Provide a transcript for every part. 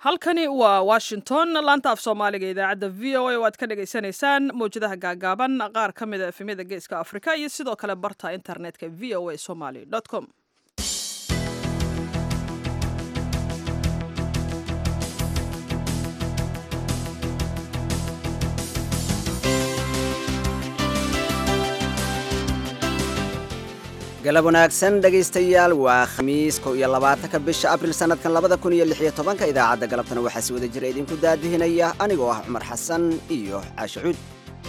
halkani waa washington laanta af soomaaliga idaacadda v o a oo aad ka dhagaysanaysaan mawjadaha gaagaaban qaar ka mida efemyada geeska afrika iyo sidoo kale barta internetka v o a somaly com galab wanaagsan dhegaystayaal waa khamiis kow iyo labaatanka bisha abril sannadkan labada kun iyo lix iyo tobanka idaacadda galabtana waxaa si wada jira idinku daadihinaya anigoo ah cumar xasan iyo caashe cuud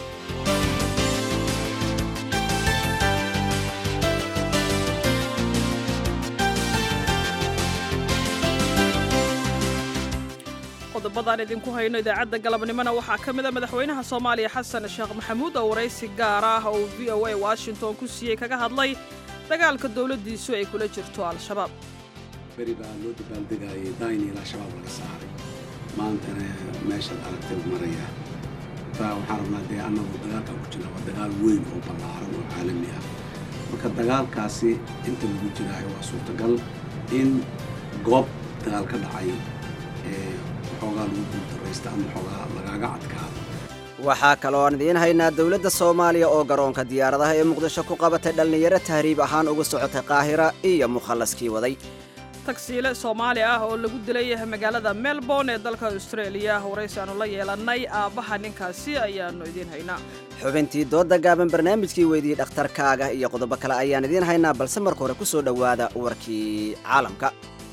qodobadaan idinku hayno idaacadda galabnimona waxaa ka mida madaxweynaha soomaaliya xasan sheekh maxamuud oo waraysi gaar ah oo v o a washington ku siiyey kaga hadlay dagaalka dowladdiisu ay kula jirto al-shabaab beri baa loo dabaaldegayay daynil al-shabaab laga saaray maantana meeshaad aragtay maraya taa waxaan rabnaa dee annagu dagaalkan ku jirna waa dagaal weyn oo ballaaran oo caalami ah marka dagaalkaasi inta lagu jiraayo waa suurtagal in goob dagaal ka dhacay ee waxoogaa lagu guuldarraysta ama waxoogaa lagaaga adkaado waxaa kaloo aan idiin haynaa dowladda soomaaliya oo garoonka diyaaradaha ee muqdisho ku qabatay dhallinyaro tahriib ahaan uga socotay qaahira iyo mukhallaskii waday tagsiile soomaali ah oo lagu dilay magaalada melbourne ee dalka austraeliya waraysi aanu la yeelannay aabbaha ninkaasi ayaannu idiin haynaa xubintii doodda gaaban barnaamijkii weydiyey dhakhtarkaaga iyo qodobo kale ayaan idiin haynaa balse marka hore ku soo dhowaada warkii caalamka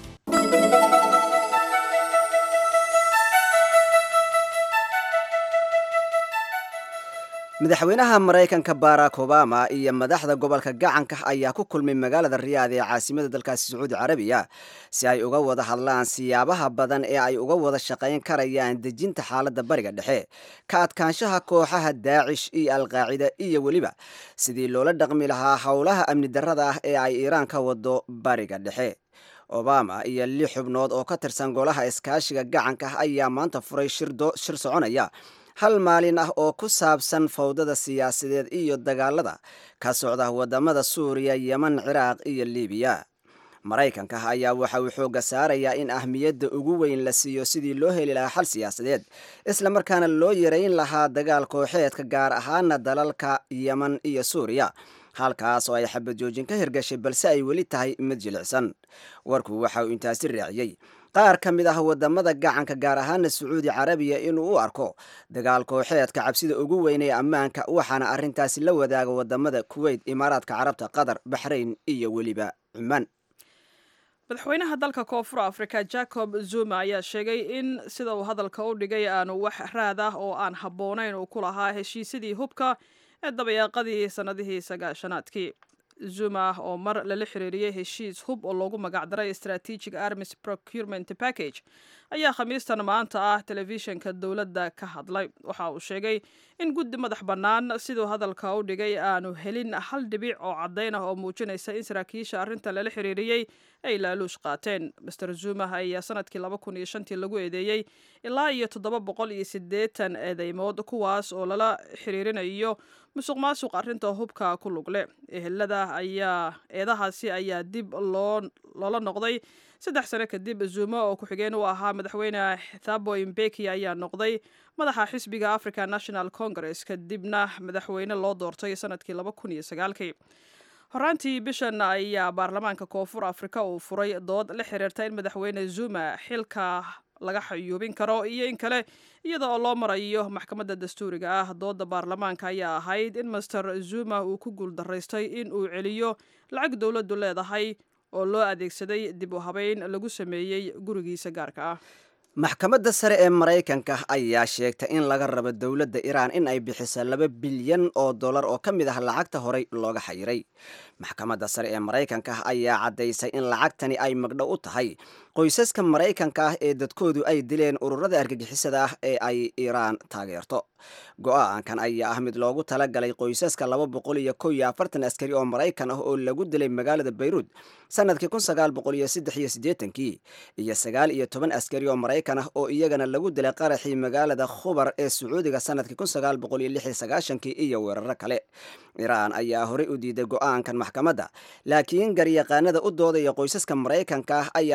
madaxweynaha maraykanka barack obama iyo madaxda gobolka gacanka ayaa ku kulmay magaalada riyaad ee caasimada dalkaasi sacuudi carabiya si ay uga wada hadlaan siyaabaha badan ee ay uga wada shaqayn karayaan dejinta xaaladda bariga dhexe ka adkaanshaha kooxaha daacish iyo alqaacida iyo weliba sidii loola dhaqmi lahaa howlaha amni darrada ah ee ay iiraan ka wado bariga dhexe obama iyo lix xubnood oo ka tirsan golaha iskaashiga gacanka ayaa maanta furay shir soconaya hal maalin ah oo ku saabsan fawdada siyaasadeed iyo dagaalada ka socda wadamada suuriya yeman ciraaq iyo libiya maraykanka ayaa waxa uu xooga saarayaa in ahmiyadda ugu weyn la siiyo sidii loo heli lahaa xal siyaasadeed islamarkaana loo yareyn lahaa dagaal kooxeedka gaar ahaana dalalka yeman iyo suuriya halkaas oo ay xabad joojin ka hirgashay balse ay weli tahay mid jilicsan warku waxa uu intaasi raaciyey qaar ka mid ah wadamada gacanka gaar ahaana sacuudi carabiya inuu u arko dagaal kooxeedka cabsida ugu weyn ee ammaanka waxaana arrintaasi la wadaaga wadamada kuweyt imaaraadka carabta qatar baxrayn iyo weliba cumaan madaxweynaha dalka koonfur afrika jacob zuma ayaa sheegay in sida uu hadalka u dhigay aanu wax raad ah oo aan habboonayn uu ku lahaa heshiisyadii hubka ee dabayaaqadii sannadihii sagaashanaadkii zuma oo mar lala xiriiriyey heshiis hub oo loogu magacdaray strategic armis procurement package ayaa khamiistan maanta ah telefishinka dowladda ka hadlay waxa uu sheegay in guddi madax bannaan siduu hadalka u dhigay aanu helin hal dhibic oo caddayn ah oo muujinaysa in saraakiisha arrintan lala xiriiriyey ay laaluush qaateen master zuma ayaa sanadkii laba kun iyo shantii lagu eedeeyey ilaa iyo toddoba boqol iyo siddeetan eedeymood kuwaas oo lala xiriirinayo musuq maasuq arrinta hubka ku lugle ehelada ayaa eedahaasi ayaa dib loo loola noqday saddex sano kadib zuma oo ku-xigeen u ahaa madaxweyne thabo imbeki ayaa noqday madaxa xisbiga african national congress kadibna madaxweyne loo doortay sanadkii laba kun iyo sagaalkii horaantii bishan ayaa baarlamaanka koonfur afrika uu furay dood la xiriirta in madaxweyne zuma xilka laga xayuubin karo iyo in kale iyada oo loo marayo maxkamadda dastuuriga ah dooda baarlamaanka ayaa ahayd in master zuma uu ku guuldaraystay in uu celiyo lacag dowladdu leedahay oo loo adeegsaday dib u habeyn lagu sameeyey gurigiisa gaarka ah maxkamadda sare ee maraykanka ayaa sheegtay in laga rabo dowladda iiraan in ay bixiso laba bilyan oo dollar oo ka mid ah lacagta horey looga xayiray maxkamadda sare ee maraykanka ayaa caddaysay in lacagtani ay magdhow u tahay qoysaska maraykanka ah ee dadkoodu ay dileen ururada argagixisada ah ee ay iiraan taageerto go-aankan ayaa ah mid loogu talagalay qoysaska laba boqol iyo kow iyo afartan askari oo maraykan ah oo lagu dilay magaalada bayruud sanadkii kun sagaal boqol iyo saddex iyo siddeetankii iyo sagaal iyo toban askari oo maraykan ah oo iyagana lagu dilay qaraxii magaalada khubar ee sacuudiga sanadkii kun sagaal boqol iyo lix iyo sagaashankii iyo weeraro kale iiraan ayaa horey u diiday go-aankan maxkamadda laakiin garyaqaanada u doodaya qoysaska maraykanka ah ayaa maxkamadda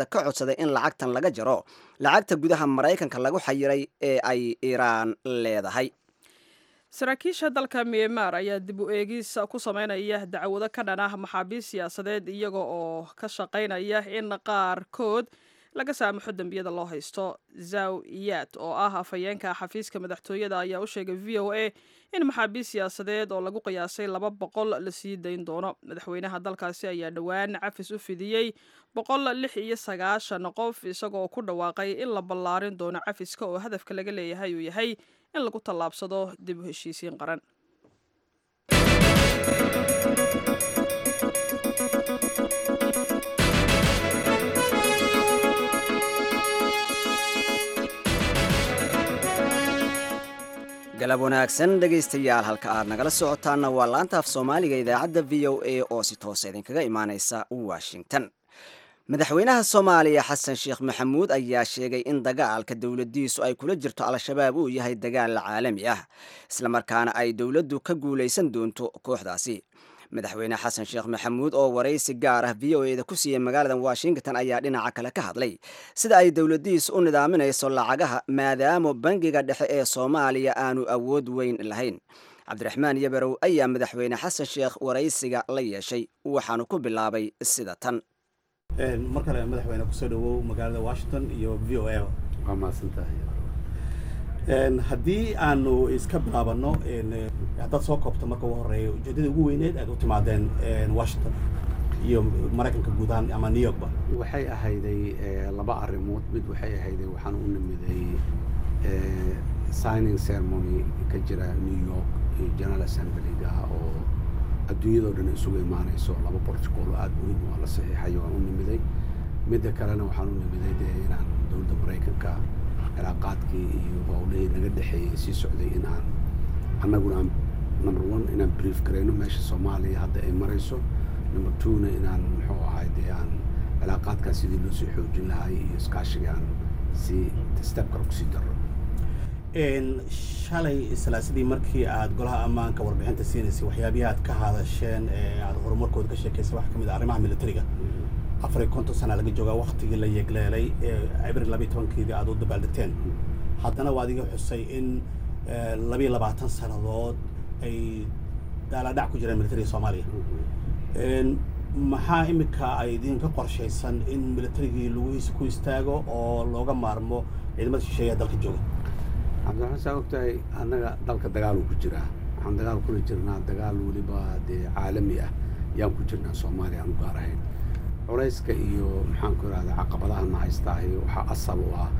dowladda ka codsaday in lacagtan laga jaro lacagta gudaha maraykanka lagu xayiray ee ay iiraan leedahay saraakiisha dalka myanmar ayaa dib u eegis ku sameynaya dacwado ka dhan ah maxaabiist siyaasadeed iyaga oo ka shaqaynaya in qaarkood laga saamaxo dembiyada loo haysto zaw iyad oo ah afhayeenka xafiiska madaxtooyada ayaa u sheegay v o a in maxaabiist siyaasadeed oo lagu qiyaasay laba boqol la sii dayn doono madaxweynaha dalkaasi ayaa dhowaan cafis u fidiyey boqol lix iyo sagaashan qof isagoo ku dhawaaqay in la ballaarin doono cafiska oo hadafka laga leeyahay uu yahay in lagu tallaabsado dib u heshiisiin qaran galab wanaagsan dhegaystayaal halka aad nagala socotaanna waa laanta af soomaaliga idaacadda v o a oo si toosa idinkaga imaaneysa washington madaxweynaha soomaaliya xasan sheekh maxamuud ayaa sheegay in dagaalka dowladdiisu ay kula jirto al-shabaab uu yahay dagaal caalami ah islamarkaana ay dowladdu ka guulaysan doonto kooxdaasi madaxweyne xasan sheekh maxamuud oo waraysi gaar ah v o eda ku siiyey magaalada washington ayaa dhinaca kale ka hadlay sida ay dowladdiisu u nidaaminayso lacagaha maadaama bangiga dhexe ee soomaaliya aanu awood weyn lahayn cabdiraxmaan yabarow ayaa madaxweyne xasan sheekh waraysiga la yeeshay waxaanu ku bilaabay sida tan mar kale madaxweyne kusoo dhawow magaalada washington iyo v o a waa mahadsantahay haddii aanu iska bilaabano haddaad soo koobto marka ugu horeeya ujeeddada ugu weyneed aad u timaadeen washington iyo maraykanka guud ahaan ama new yorkba waxay ahayday laba arrimood mid waxay ahayday waxaan u nimiday signing ceremony ka jira new york iyo general assemblyga oo adduunyadoo dhan isugu imaanayso laba borticool aada muhiim waa la saxiixayo waan u nimiday midda kalena waxaan u nimiday dee inaan dowladda maraykanka cilaaqaadkii iyo howlihii naga dhexeeyey sii socday in aan annaguna aan number one inaan brief garayno meesha soomaaliya hadda ay marayso number twona inaan muxuu ahay dee aan cilaaqaadkaas sidii loo sii xoojin lahay iyo iskaashiga aan sii step kale kusii darro shalay salaasadii markii aad golaha ammaanka warbixinta siinaysay waxyaabihii aad ka hadasheen ee aad horumarkooda ka sheekaysay waxaa ka mid ah arrimaha militariga afar iyo konton sana laga joogaa waktigii la yegleelay abril labiyo tobankeedii aad u dabaaldegteen haddana waa adiga xusay in labiyo labaatan sannadood ay daaladhac ku jiraan militariga soomaaliya maxaa iminka ay idinka qorshaysan in militarigii laguhiisa ku istaago oo looga maarmo ciidamada shisheeya dalka jooga cabdiraxmaan saa ogtahay annaga dalka dagaaluu ku jiraa waxaan dagaal kula jirnaa dagaal weliba dee caalami ah yaan ku jirnaa soomaaliya aan u gaar ahayn culayska iyo maxaan ku irahdaa caqabadahana haystaahi waxaa asal u ah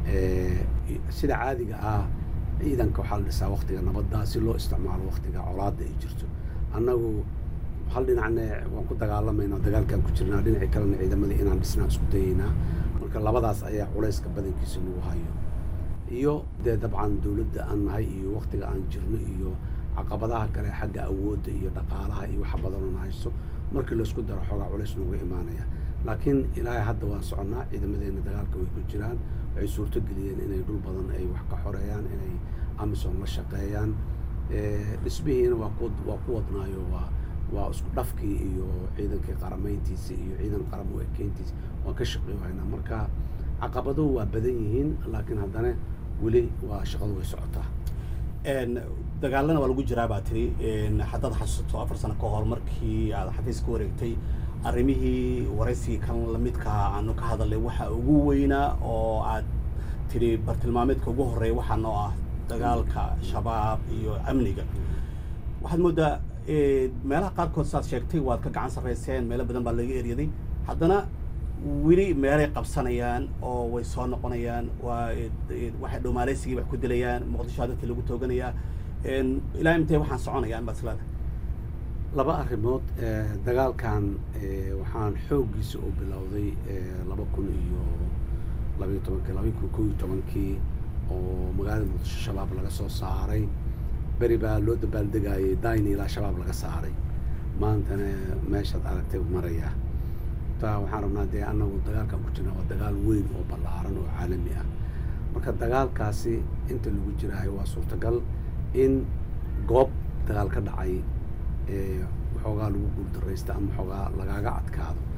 sida caadiga ah ciidanka waxaa la dhisaa waktiga nabadda si loo isticmaalo waktiga colaadda ay jirto annagu hal dhinacne waan ku dagaalamaynaa dagaalkaan ku jirnaa dhinacii kalena ciidamadii inaan dhisnaa isku dayaynaa marka labadaas ayaa culayska badankiisa nagu hayo iyo dee dabcan dowladda aan nahay iyo waktiga aan jirno iyo caqabadaha kale xagga awoodda iyo dhaqaalaha iyo waxa badanoo na haysto markii laysku daro xoogaa culays nooga imaanaya laakiin ilaahay hadda waan soconnaa ciidamadeenna dagaalka way ku jiraan waxay suurto geliyeen inay dhul badan ay wax ka xoreeyaan inay amisom la shaqeeyaan dhismihiina waa ku waa ku wadnaayo waa waa isku dhafkii iyo ciidankii qaramayntiisa iyo ciidan qaram u ekeyntiisa waan ka shaqeeyaynaa marka caqabaduhu waa badan yihiin laakiin haddana weli waa shaqadu way socotaa dagaalana waa lagu jiraa baa tiri haddaad xasuusto afar sano ka hor markii aad xafiis ka wareegtay arrimihii waraysigii kan lamidkaa aanu ka hadalnay waxa ugu weynaa oo aad tiri bartilmaameedka ugu horreeya waxaa noo ah dagaalka shabaab iyo amniga waxaad moodaa meelaha qaarkood saad sheegtay waad ka gacan sarrayseen meelo badan baa laga eryaday haddana weli meelay qabsanayaan oo way soo noqonayaan waa waxay dhowmaaleysigii wax ku dilayaan muqdishoa dadkii lagu tooganayaa ilaa intee waxaan soconayaan baad islaada laba arrimood dagaalkan waxaan xooggiisa u bilowday laba kun iyo labayo tobankii laba kun kow iyo tobankii oo magaalada muqdisho shabaab laga soo saaray beri baa loo dabaaldegayay dayni ilaa shabaab laga saaray maantana meeshaad aragtay maraya taa waxaan rabnaa dee annagu dagaalkan ku jirna waa dagaal weyn oo ballaaran oo caalami ah marka dagaalkaasi inta lagu jiraayo waa suurtagal in goob dagaal ka dhacay waxoogaa lagu guuldaraysta ama waxoogaa lagaaga adkaado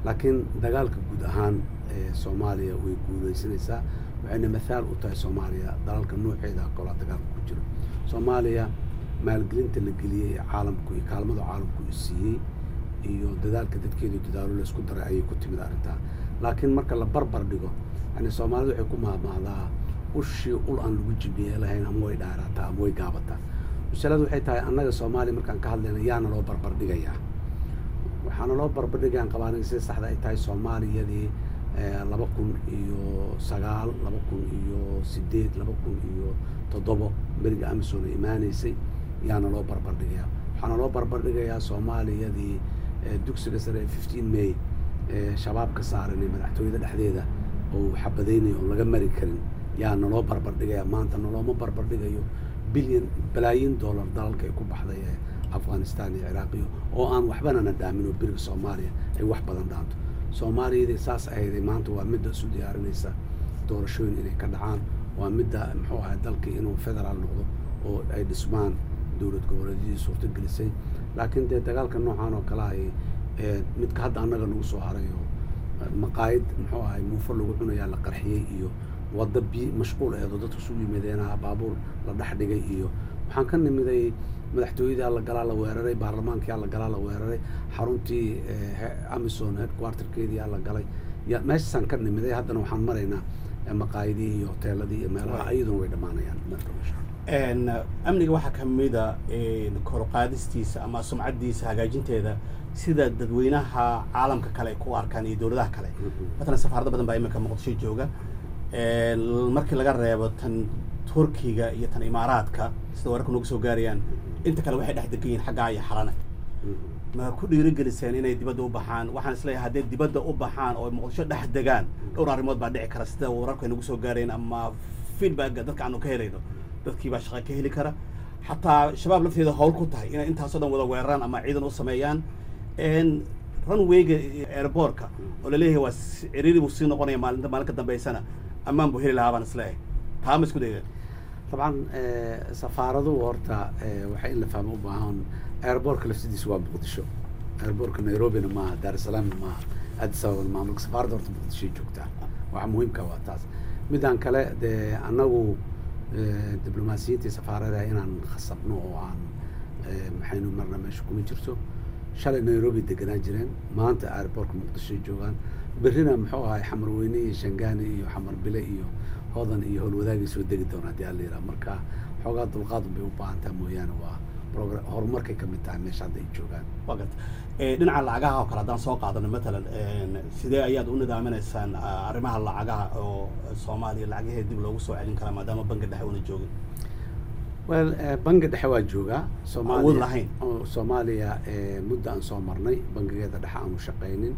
laakiin dagaalka guud ahaan soomaaliya way guuleysanaysaa waxayna mathaal u tahay soomaaliya dalalka nooceeda kolaa dagaalka ku jiro soomaaliya maalgelinta la geliyey ee caalamku iyo kaalmada caalamku i siiyey iyo dadaalka dadkeedu dadaalo laysku daray ayay ku timid arrintaa laakiin marka la barbar dhigo yani soomaalidu waxay ku mahmahdaa ushii ul aan lagu jibiye lahayn ama way dhaaraataa ama way gaabataa masaladu waxay tahay annaga soomaaliya markaan ka hadlayna yaana loo barbar dhigayaa waxaana loo barbar dhigayaan qabaanig sida saxda ay tahay soomaaliyadii laba kun iyo sagaal laba kun iyo sideed laba kun iyo toddobo beriga amison ay imaaneysay yaana loo barbar dhigayaa waxaana loo barbar dhigayaa soomaaliyadii dugsiga sare ee fifteen may shabaab ka saaran ee madaxtooyada dhexdeeda oo xabadaynayo oon laga mari karin yaa naloo barbar dhigaya maanta nalooma barbar dhigayo bilyan balaayin dollar dalalka ay ku baxday ee afghanistan iyo ciraaqiyo oo aan waxbanana dhaamin oo beriga soomaaliya ay wax badan dhaanto soomaaliyadii saas ahayday maanta waa midda isu diyaarinaysa doorashooyin inay ka dhacaan waa midda muxuu ahay dalkii inuu federaal noqdo oo ay dhismaan dowlad goboleedyadii suurtagelisay laakiin dee dagaalka noocan oo kale ay midka hadda annaga nagu soo harayo maqaayid muxuu ahay muufo lagu cunayaa la qarxiyey iyo wadda bi mashquul eedoo dadku isugu yimideenaha baabuur la dhex dhigay iyo waxaan ka nimiday madaxtooyadii la galaa la weeraray baarlamaankii la galaa la weeraray xaruntii amison headquarterkeedii la galay ya meeshaasaan ka nimiday haddana waxaan maraynaa maqaayidihii iyo hoteeladii iyo meelaha iyaduna way dhammaanayaan amniga waxaa ka mida koruqaadistiisa ama sumcaddiisa hagaajinteeda sida dadweynaha caalamka kale ay ku arkaan iyo dowladaha kale matalan safaarado badan baa iminka muqdisho jooga markii laga reebo tan turkiga iyo tan imaaraadka sida wararka noogu soo gaarayaan inta kale waxay dhex degan yihin xaggaa iyo xalana ma ku dhiirigeliseen inay dibadda u baxaan waxaan isleeyahay hadday dibadda u baxaan oo muqdisho dhex degaan dhowr arrimood baa dhici kara sida wararku ay nagu soo gaarayeen ama feedbacka dadka aanu ka helayno dadkii baa shaqa ka heli kara xataa shabaab lafteeda hawl ku tahay inay intaasoo dhan wada weeraraan ama ciidan u sameeyaan runwayga airbortka oo laleeyahay waa ciriiri buu sii noqonaya maalinta maalin ka dambeysana ammaan buu heli lahaa baan isleeyahay taa ma isku dayeen dabcan safaaraduhu horta waxay in la fahmo u baahan airbortka laftidiisa waa muqdisho airbortka nairobina maaha daar es salaamna maaha addis ababana maaha marka safaaradda horta muqdishoy joogtaa waxa muhiimka waa taas midaan kale dee annagu diblomaasiyiintii safaarada inaan khasabno oo aan maxaynu marna meesha kuma jirto shalay nairobi deganaan jireen maanta airbortka muqdishoy joogaan berrina muxuu ahay xamar weyne iyo shangaani iyo xamar bile iyo hodan iyo howlwadaagay soo degi doona hadii alla yidhaha marka xoogaa dulqaadun bay u baahantaa mooyaane waa progra horumarkay ka mid tahay meesha hadda ay joogaan waa garta dhinaca lacagaha oo kale haddaan soo qaadano matalan sidee ayaad u nidaaminaysaan arrimaha lacagaha oo soomaaliya lacagaheeda dib loogu soo celin karaa maadaama bangi dhexe una joogin well bangi dhexe waa joogaa awood lahayn soomaaliya muddo aan soo marnay bangigeeda dhexe aanu shaqaynin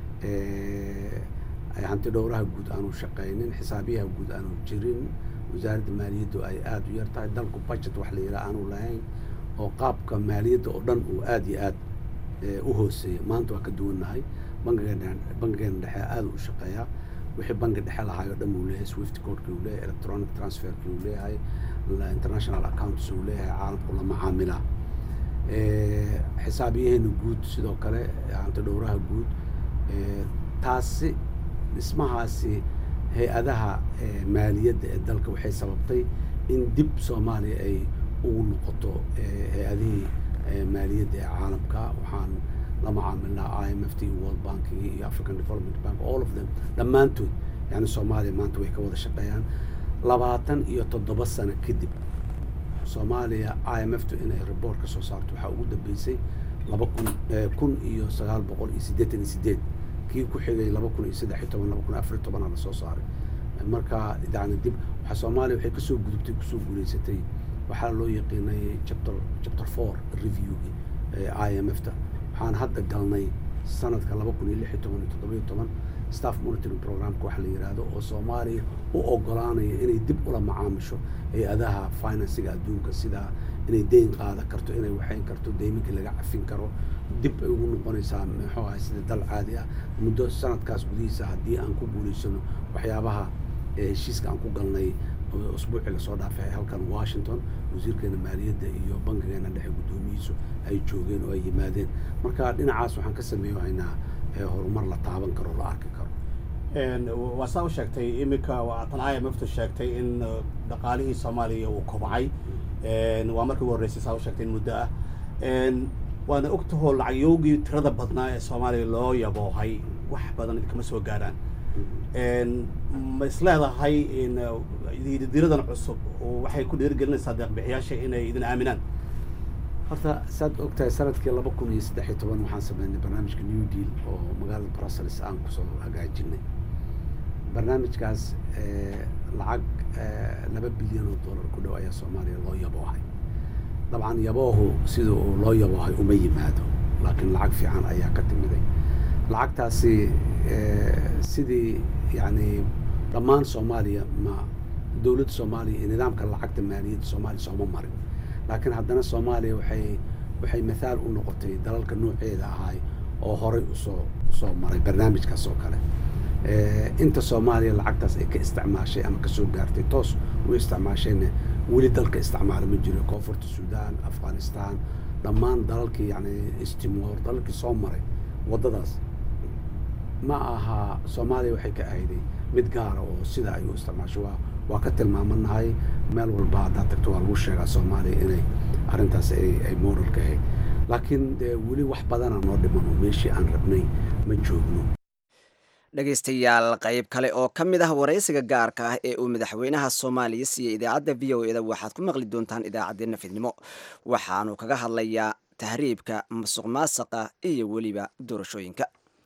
hanti dhowraha guud aanu shaqaynin xisaabiyaha guud aanu jirin wasaaradda maaliyaddu ay aada u yar tahay dalku budget wax la yidhaha aanu lahayn oo qaabka maaliyadda oo dhan uu aada iyo aad u hooseeya maanta waa ka duwannahay bangigeena bangigeena dhexe aada u shaqeeyaa wixii bangi dhexe lahaay oo dhan uu leeyahay swift codeki uu leeyahay electronic transferki uu leeyahay international accounts uu leeyahay caalamku la macaamilaa xisaabiyaheena guud sidoo kale hanti dhowraha guud taasi dhismahaasi hay-adaha maaliyadda ee dalka waxay sababtay in dib soomaaliya ay ugu noqoto hay-adihii maaliyadda ee caalamka waxaan la macaamilnaa i m f t world bankigi iyo african development bank all of them dhammaantood yani soomaaliya maanta way ka wada shaqeeyaan labaatan iyo toddoba sano kadib soomaaliya i m f tu inay report ka soo saarto waxaa ugu dambeysay laba kun kun iyo sagaal boqol iyo siddeetan iyo sideed kii ku xigay laba kun iyo saddex iyo toban laba kun iyo afar iyo tobanaa lasoo saaray marka yani dib waxaa soomaaliya waxay kasoo gudubtay kusoo guulaysatay waxaa loo yaqiinay chapter chapter four reviewgi i m f ta waxaan hadda galnay sanadka laba kun iyo lix iyo toban iyo toddoba iyo toban staff monitoring programka waxa la yidhaahdo oo soomaaliya u ogolaanaya inay dib ula macaamisho hay-adaha finansiga adduunka sida inay deyn qaada karto inay waxayn karto deyminkii laga cafin karo dib ay ugu noqonaysaa muxuu ahay sida dal caadi ah muddo sanadkaas gudihiisa haddii aan ku guulaysano waxyaabaha heshiiska aan ku galnay usbuucii lasoo dhaafay halkan washington wasiirkeena maaliyadda iyo bankigeena dhexe guddoomiyiisu ay joogeen oo ay yimaadeen marka dhinacaas waxaan ka sameeyo haynaa ee horumar la taaban karo la arki karo waa saa u sheegtay iminka tan i m f tu sheegtay in dhaqaalihii soomaaliya uu kobcay waa markii ugu horreysay saa u sheegtay in muddo ah waana ogtahoo lacagyoogii tirada badnaa ee soomaaliya loo yaboohay wax badan idinkama soo gaaraan ma is leedahay diradan cusub waxay ku dhiirigelinaysaa deeqbixiyaasha inay idin aaminaan horta saad ogtahay sanadkii laba kun iyo saddex iyo toban waxaan sameynay barnaamijka new deal oo magaalada brussels aan kusoo hagaajinay barnaamijkaas lacag laba bilyan oo dollar ku dhow ayaa soomaaliya loo yaboohay dabcan yaboohu sida uu loo yaboohay uma yimaado laakiin lacag fiican ayaa ka timiday lacagtaasi sidii yani dhammaan soomaaliya ma dowladda soomaaliya iyo nidaamka lacagta maaliyadda soomaaliya sooma marin laakiin haddana soomaaliya waxay waxay mathaal u noqotay dalalka nooceeda ahay oo horay usoo usoo maray barnaamijkaas oo kale inta soomaaliya lacagtaas ay ka isticmaashay ama kasoo gaartay toos u isticmaashayna weli dalka isticmaala ma jiro koonfurta suudaan afghanistan dhammaan dalalkii yani istimoor dalalkii soo maray waddadaas ma aha soomaaliya waxay ka ahayday mid gaara oo sida ay u isticmaasho waa waa ka tilmaamanahay meel walba haddaad tagto waa lagu sheegaa soomaaliya inay arrintaas ay ay modelka ahayd laakiin dee weli wax badana noo dhimano meeshii aan rabnay ma joogno dhegaystayaal qayb kale oo ka mid ah waraysiga gaarka ah ee uu madaxweynaha soomaaliya siiyey idaacadda v o eda waxaad ku maqli doontaan idaacaddeenna fidnimo waxaanu kaga hadlayaa tahriibka masuq maasaqa iyo weliba doorashooyinka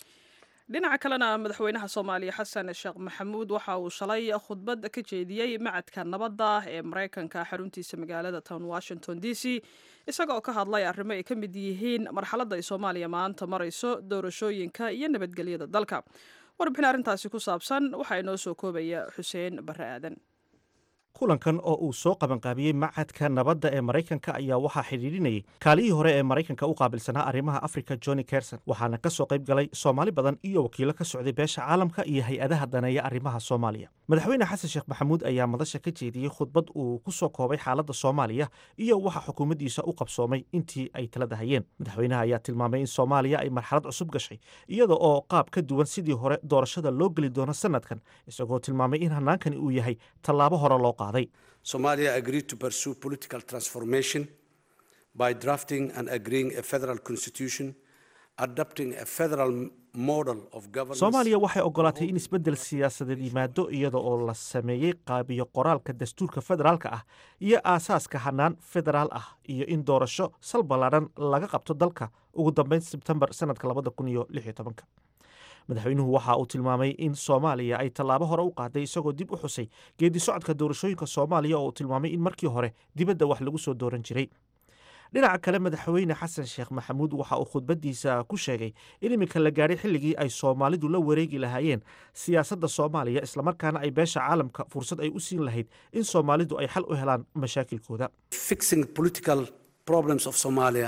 dhinaca kalena madaxweynaha soomaaliya xasan sheekh maxamuud waxa uu shalay khudbad ka jeediyey macadka nabadda ee maraykanka xaruntiisa magaalada town washington d c isagoo ka hadlay arrimo ay ka mid yihiin marxaladda ay soomaaliya maanta marayso doorashooyinka iyo nabadgelyada dalka warbixin arrintaasi ku saabsan waxaa inoo soo koobaya xuseen barre aadan kulankan oo uu soo qabanqaabiyey macadka nabadda ee maraykanka ayaa waxaa xidhiidhinayay kaalihii hore ee maraykanka u qaabilsanaa arrimaha afrika johnny kerson waxaana ka soo qayb galay soomaali badan iyo wakiilo ka socday beesha caalamka iyo hay-adaha daneeya arrimaha soomaaliya madaxweyne xasan sheekh maxamuud ayaa madasha ka jeediyey khudbad uu ku soo koobay xaaladda soomaaliya iyo waxa xukuumaddiisa u qabsoomay intii ay talada hayeen madaxweynaha ayaa tilmaamay in soomaaliya ay marxalad cusub gashay iyada oo qaab ka duwan sidii hore doorashada loo geli doono sanadkan isagoo tilmaamay in hanaankani uu yahay tallaabo hore loo qaaday Somalia agreed to pursue political transformation by drafting and agreeing a federal constitution, adopting a federal model of governance. soomaaliya waxay ogolaatay in isbeddel siyaasadeed yimaado iyada oo la sameeyey qaabiyo qoraalka dastuurka federaalka ah iyo aasaaska hanaan federaal ah iyo in doorasho sal ballaadhan laga qabto dalka ugu dambeyn sebtembar sanadka labada kun iyo lix iyo tobanka madaxweynuhu waxa uu tilmaamay in soomaaliya ay tallaabo hore u qaaday isagoo dib u xusay geedi socodka doorashooyinka soomaaliya oo uu tilmaamay in markii hore dibadda wax lagu soo dooran jiray dhinaca kale madaxweyne xasan sheekh maxamuud waxa uu khudbaddiisa ku sheegay in iminka la gaadhay xilligii ay soomaalidu la wareegi lahaayeen siyaasadda soomaaliya islamarkaana ay beesha caalamka fursad ay u siin lahayd in soomaalidu ay xal u helaan mashaakilkooda Fixing political problems of Somalia,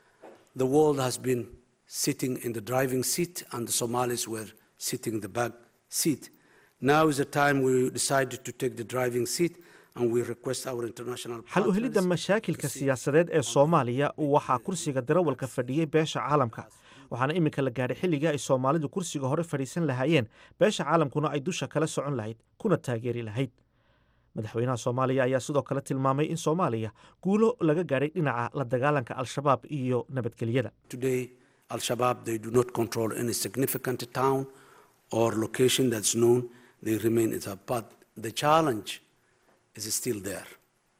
the world has been sitting in the driving seat and the Somalis were sitting in the back seat. Now is the time we decided to take the driving seat and we request our international xal u helidda partners mashaakilka siyaasadeed ee soomaaliya waxaa kursiga darawalka fadhiyey beesha caalamka waxaana iminka la gaadhay xilligii ay soomaalidu kursiga hore fadhiisan lahaayeen beesha caalamkuna ay dusha kala socon lahayd kuna taageeri lahayd madaxweynaha soomaaliya ayaa sidoo kale tilmaamay in soomaaliya guulo laga gaadhay dhinaca la dagaalanka al-shabaab iyo nabadgelyada Today, Al Shabaab, they do not control any significant town or location that's known. They remain in the but the challenge is still there.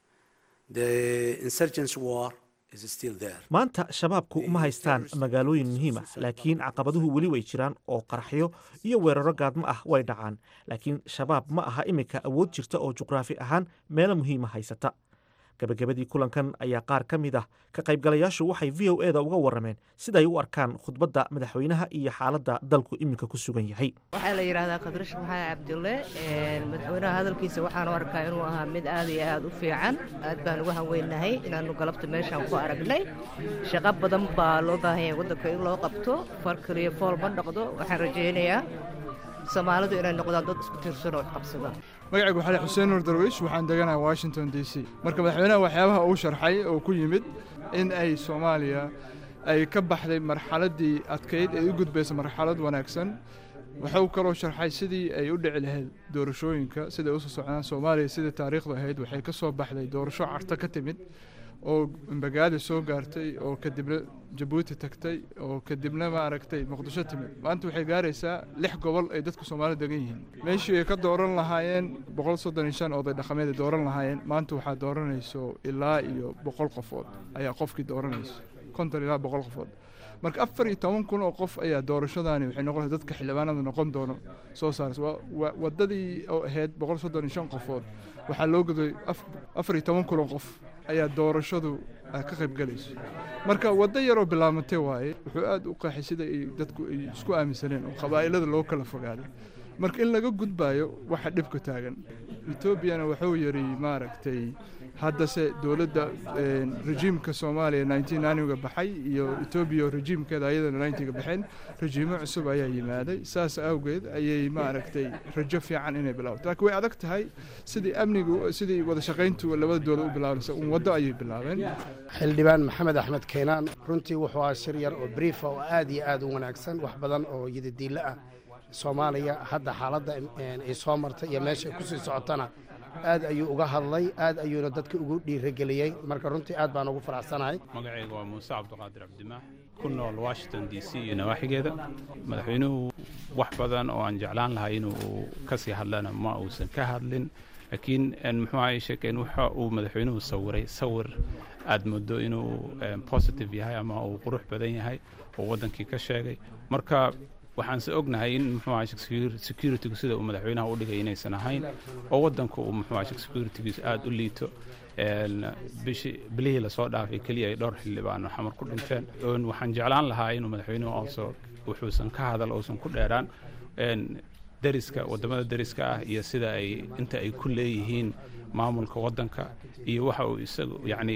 The insurgents war is still there. maanta shabaabku ma haystaan magaalooyin muhiim ah laakiin caqabaduhu weli way jiraan oo qaraxyo iyo weeraro gaadmo ah way dhacaan laakiin shabaab ma aha iminka awood jirta oo juqraafi ahaan meelo muhiima haysata gabagabadii kulankan ayaa qaar ka mid ah ka qaybgalayaashu waxay v o eda uga warrameen siday u arkaan khudbadda madaxweynaha iyo xaaladda dalku iminka ku sugan yahay waxaa la yidhaahdaa kadrash maxamed cabdulle madaxweynaha hadalkiisa waxaan u arkaa inuu ahaa mid aad iyo aad u fiican aad baan uga hanweynahay inaannu galabta meeshaan ku aragnay shaqo badan baa loo baahan yahay waddanka in loo qabto far kaliya fool ma dhaqdo waxaan rajaynayaa soomaalidu inay noqdaan dad isku tiirsan oo qabsada magacaygu waxaa xuseen nuur darwiish waxaan deganahay washington d c marka madaxweynaha waxyaabaha uu sharxay oo ku yimid in ay soomaaliya ay ka baxday marxaladdii adkayd ee u gudbaysa marxalad wanaagsan wuxuu kaloo sharxay sidii ay u dhici lahayd doorashooyinka siday usoo socdaan soomaaliya sidai taariikhdu ahayd waxay ka soo baxday doorasho carto ka timid oo mbagaali soo gaartay oo kadibna jabuuti tagtay oo kadibna maaragtay muqdisho timid maanta waxay gaaraysaa lix gobol ay dadka soomaalida degan yihiin meeshii ay ka dooran lahaayeen boqol soddon iyo shan oday dhaqameed ay dooran lahaayeen maanta waxaa dooranayso ilaa iyo boqol qofood ayaa qofkii dooranayso konton ilaa boqol qofood marka afar iyo toban kun oo qof ayaa doorashadaani waxay noqonaysa dadka xildhibaanada noqon doono soo saaraysa waa waddadii oo ahayd boqol soddon iyo shan qofood waxaa loo goday afar iyo toban kun oo qof ayaa doorashadu ka qayb galayso marka waddo yaroo bilaamatay waaye wuxuu aada u qaaxay sida ay dadku ay isku aaminsaneen oo qabaa'ilada loo kala fogaaday marka in laga gudbaayo waxa dhibka taagan etoobiyana wuxuu yidhi maaragtay haddase dowladda rejiimka soomaaliya nineteen naniga baxay iyo etoobiya rejiimkeeda ayadana ninetiga baxeen rejiimo cusub ayaa yimaaday saas awgeed ayay maaragtay rajo fiican inay bilaabato laakiin way adag tahay sidii amnigu sidii wada shaqayntu labada dowlad u bilaabanaysa un waddo ayay bilaabeen xildhibaan maxamed axmed keenaan runtii wuxuu ahaa shir yar oo briefa oo aad iyo aad u wanaagsan wax badan oo yidadiilo ah soomaaliya hadda xaaladda ay soo martay iyo meesha ay kusii socotana aad ayuu uga hadlay aad ayuuna dadka ugu dhiirageliyey marka runtii aad baan ugu faraxsanahay magacayga waa muuse cabdiqaadir cabdimaax ku nool washington d c iyo nawaaxigeeda madaxweynuhu wax badan oo aan jeclaan lahay inuu ka sii hadlana ma uusan ka hadlin laakiin muxuu ahay sheekeen waxa uu madaxweynuhu sawiray sawir aad moodo inuu positive yahay ama uu qurux badan yahay oo waddankii ka sheegay marka waxaanse ognahay in muxuu ahay securitygu sida uu madaxweynaha u dhigay inaysan ahayn oo waddanku uu muxuu ahay securitygiisu aada u liito bishi bilihii lasoo dhaafay keliya ay dhowr xildhibaan xamar ku dhinteen waxaan jeclaan lahaa inuu madaxweynuhu also wuxuusan ka hadal uusan ku dheeraan deriska waddamada deriska ah iyo sida ay inta ay ku leeyihiin maamulka waddanka iyo waxa uu isagu yacni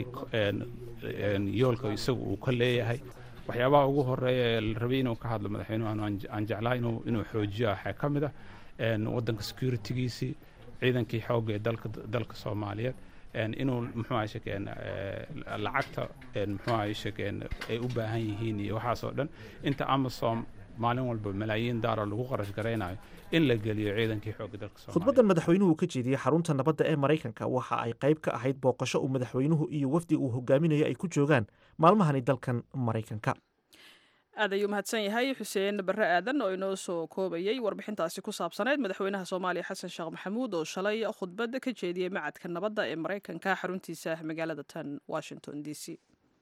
yoolka isagu uu ka leeyahay waxyaabaha ugu horeeya ee la rabay inuu ka hadlo madaxweynuhu aan jeclaa inuu inuu xoojiyo waxaa ka mid ah waddanka securitygiisii ciidankii xoogga ee dalka dalka soomaaliyeed inuu muxuu ahay shekeen lacagta muxuu ahay shekeen ay u baahan yihiin iyo waxaasoo dhan inta amasom maalin walba malaayiin daara lagu qarash garaynayo in la geliyo ciidankii xoogga dalka soomaaliya khudbaddan madaxweynuhu ka jeediyey xarunta nabadda ee maraykanka waxa ay qayb ka ahayd booqasho uu madaxweynuhu iyo wafdi uu hogaaminayo ay ku joogaan maalmahani dalkan maraykanka aad ayuu mahadsan yahay xuseen barre aadan oo inoo soo koobayey warbixintaasi ku saabsaneyd madaxweynaha soomaaliya xasan sheekh maxamuud oo shalay khudbad ka jeediyey macadka nabadda ee maraykanka xaruntiisa magaalada tan washington d c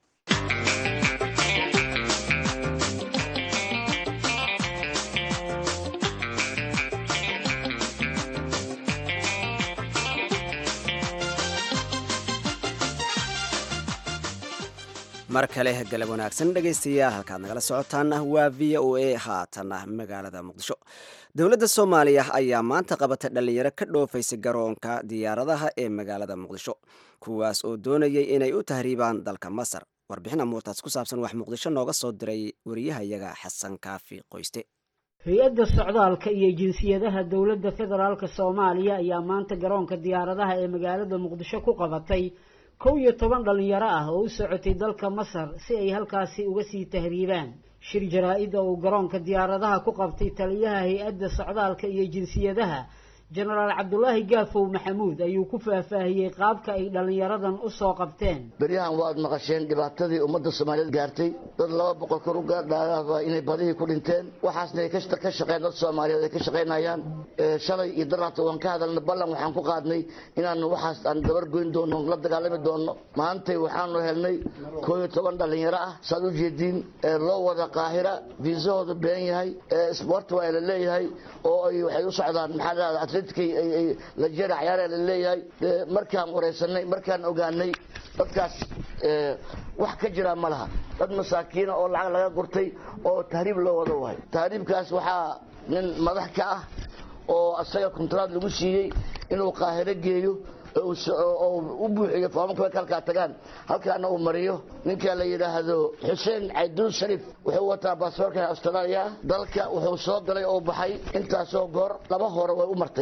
mar kale galab wanaagsan dhegaystayaal halkaad nagala socotaana waa v o a haatana magaalada muqdisho dowladda soomaaliya ayaa maanta qabatay dhallinyaro ka dhoofaysa garoonka diyaaradaha ee magaalada muqdisho kuwaas oo doonayay inay u tahriibaan dalka masar warbixin amuurtaas ku saabsan wax muqdisho nooga soo diray wariyahayaga xasan kaafi qoyste hay-adda socdaalka iyo jinsiyadaha dowladda federaalk soomaaliya ayaa maanta garoonka diyaaradaha ee magaalada muqdisho ku qabatay kow iyo toban dhallinyaro ah oo u socotay dalka masar si ay halkaasi uga sii tahriibaan shir jaraa-ida uu garoonka diyaaradaha ku qabtay taliyaha hay-adda socdaalka iyo jinsiyadaha jenaraal cabdulaahi gaafow maxamuud ayuu ku faahfaahiyey qaabka ay dhallinyaradan u soo qabteen beryahan waad maqasheen dhibaatadii ummadda soomaaliyeed gaartay dad laba boqol kor u gaardhaadaaba inay badihii ku dhinteen waxaasna ay ka shaqeen dad soomaaliyeed ay ka shaqaynayaan shalay iyo daraata waan ka hadalna ballan waxaan ku qaadnay inaanu waxaas aan dabar goyn doono la dagaalami doono maantay waxaanu helnay koo iyo toban dhallinyaro ah saad u jeediin loo wada qaahira viisahooda been yahay sport waa la leeyahay oo ay waxay u socdaan maxaa lahada atletikay la jeera cayaara la leeyahay markaan wareysanay markaan ogaanay dadkaas wax ka jira ma laha dad masaakiina oo lacag laga gurtay oo tahriib loo wada wahay tahriibkaas waxaa nin madax ka ah oo asaga kontraad lagu siiyey inuu qaahiro geeyo oo u buuxiyo foomamka way kalkaa tagaan halkaana uu mariyo ninka la yidhaahdo xuseen cayduul sharif wuxuu wataa baasaboorka austraaliya dalka wuxuu soo galay oo baxay intaasoo goor laba hore way u martay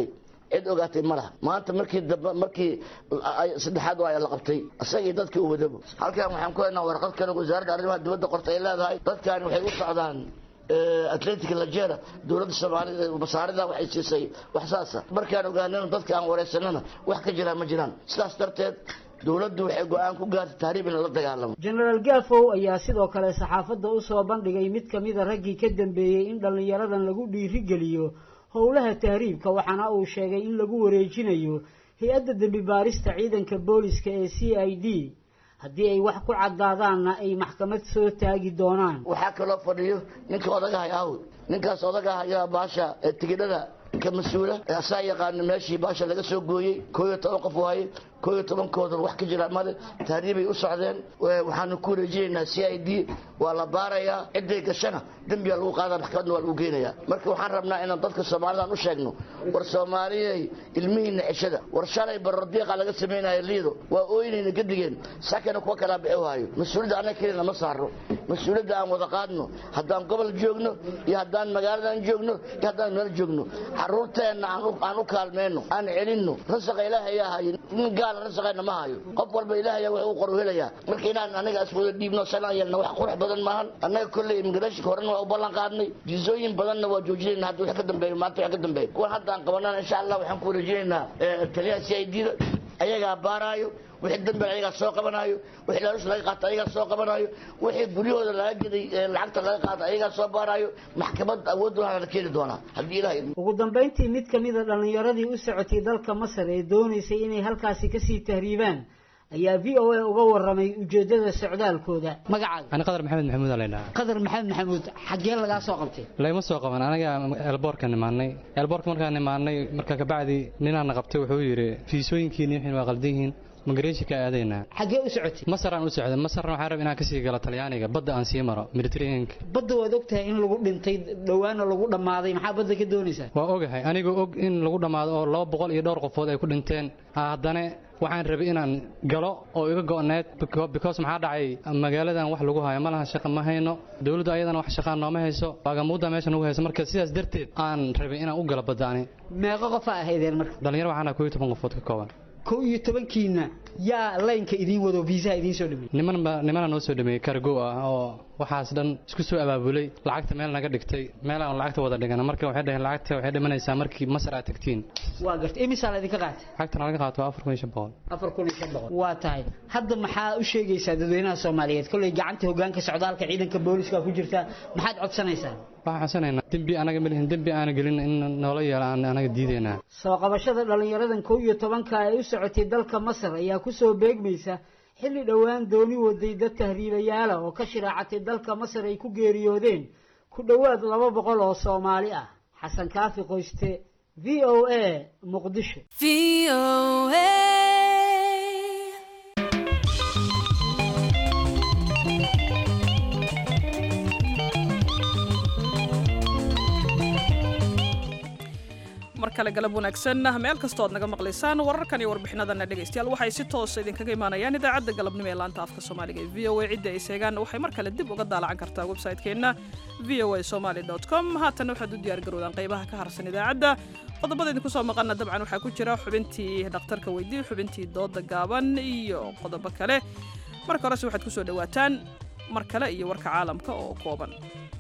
cid ogaatay ma laha maanta markii dambe markii saddexaad waa la qabtay isagii dadkii u wadabo halkan waxaan ku haynaa warqad kale wasaaradda arrimaha dibadda qorta ay leedahay dadkani waxay u socdaan atletic lajera dowladda soomaalida masaarida waxay siisay wax saasa markaan ogaanana dadka aan wareysanana wax ka jiraan ma jiraan sidaas darteed dowladdu waxay go-aan ku gaartay tahriib in la dagaalamo jenaraal gaafow ayaa sidoo kale saxaafadda u soo bandhigay mid ka mida raggii ka dambeeyey in dhallinyaradan lagu dhiirigeliyo howlaha tahriibka waxaana uu sheegay in lagu wareejinayo hay-adda dembi baarista ciidanka booliska ee c i d haddii ay wax ku caddaadaanna ay maxkamad soo taagi doonaan waxaa kaloo fadhiyo ninka odagahay aawd ninkaas odagaha ayaa baasha tigidhada ka mas-uula asaa yaqaana meeshii baasha laga soo gooyey koo iyo toban qof waaye koo iyo tobankoodan wax ka jira male tahriibay u socdeen waxaanu ku wareejinaynaa c i d waa la baarayaa ciday gashana dembigaa lagu qaada maxkamadna waa lagu geenayaa marka waxaan rabnaa inaan dadka soomaalidan u sheegno war soomaaliyey ilmihiina ceshada war shalay barordiiqa laga samaynaya liido waa ooynayna gadigeen sakana kuwa kalaa bixi waayo mas-uuliyadda annaga kelina ma saarno mas-uuliyadda aan wada qaadno haddaan gobol joogno iyo haddaan magaaladan joogno iyo haddaan meel joogno caruurteenna aan u kaalmeyno aan celinno rasaqa ilaahayaa hayo nin gaala rasaqeena ma hayo qof walba ilaahaya wax uu qoru helayaa marka inaan anaga iswada dhiibno sanaan yeelna wax qurux badan maahan annaga kolley immigrationka horena waa u ballan qaadnay jizooyin badanna waa joojinayna hadda wax ka dambeeyo maanta wax ka dambeeyo kuwan hadda aan qabanana insha allah waxaan ku wareejinaynaa taliyaha c i d da ayagaa baaraayo wixii dambe ayagaa soo qabanaayo wixii laalush laga qaato ayagaa soo qabanaayo wixii guryahooda laga geday lacagta laga qaato ayagaa soo baaraayo maxkamad awood waxaa la keeni doonaa haddii ilahay ugu dambayntii mid ka mida dhallinyaradii u socotay dalka masar ee doonaysay inay halkaasi kasii tahriibaan ayaa v o a uga waramay ujeedada socdaalkooda magacaaga ani qadar maxamed maxamuud aa laydhahaa qadar maxamed maxamuud xaggee lagaa soo qabtay layma soo qaban anaga eelboorka nimaanay eelboorka markaan nimaanay marka kabacdi ninaana qabtay wuxuu yidhi fiisooyinkiini wixin waa qaldan yihiin magareeshinka aadaynaa xaggee u socotay masar aan u socday masarna waxaan rab inaan kasii galo talyaaniga badda aan sii maro mediterraneanka badda waad ogtahay in lagu dhintay dhowaana lagu dhammaaday maxaa badda ka doonaysaa waa ogahay anigoo og in lagu dhammaado oo laba boqol iyo dhowr qofood ay ku dhinteen haddana waxaan rabay inaan galo oo iga go'need because maxaa dhacay magaaladan wax lagu hayo malaha shaqa ma hayno dowladdu ayadana wax shaqaan nooma hayso baagamuudda meesha nagu hayso marka sidaas darteed aan rabay inaan u galo badda ani meeqo qofa ahaydeen marka dhalinyaro waxaan koo iyo toban qofood ka kooban kow iyo tobankiina yaa laynka idiin wado viisaha idiin soo dhameeyey nimanba nimana noo soo dhameeyey kargo ah oo waxaas dhan isku soo abaabulay lacagta meel naga dhigtay meel aan lacagta wada dhigana marka waxay dhaheen lacagta waxay dhimanaysaa markii masar aad tagtiin waa gartay imisaa la idinka qaatay lacagtana laga qaato waa afar kun iyo shan boqol afar kun iyo shan boqol waa tahay hadda maxaa u sheegaysaa dadweynaha soomaaliyeed kolley gacanta hogaanka socdaalka ciidanka booliska ku jirta maxaad codsanaysaa waxaan codsanaynaa dembi anaga ma lihin dembi aana gelin in noola yeelo aan anaga diidaynaa soo qabashada dhallinyaradan kow iyo tobanka ee u socotay dalka masar ayaa kusoo beegmaysa xilli dhowaan dooni waday dad tahriibayaala oo ka shiraacatay dalka masar ay ku geeriyoodeen ku dhowaad laba boqol oo soomaali ah xasan kaafi qoyste v o a muqdisho mar kale galab wanaagsan meel kastoo aad naga maqlaysaan wararkan iyo warbixinadana dhegaystayaal waxay si toosa idinkaga imaanayaan idaacadda galabnimo ee laanta afka soomaaliga ee v o a cidda ay seegaan waxay mar kale dib uga daalacan kartaa website-keenna v o a somaly com haatan waxaad u diyaar garowdaan qaybaha ka harsan idaacadda qodobada idinku soo maqana dabcan waxaa ku jira xubintii dhakhtarka weydii xubintii dooda gaaban iyo qodobo kale marka horese waxaad ku soo dhowaataan mar kale iyo warka caalamka oo kooban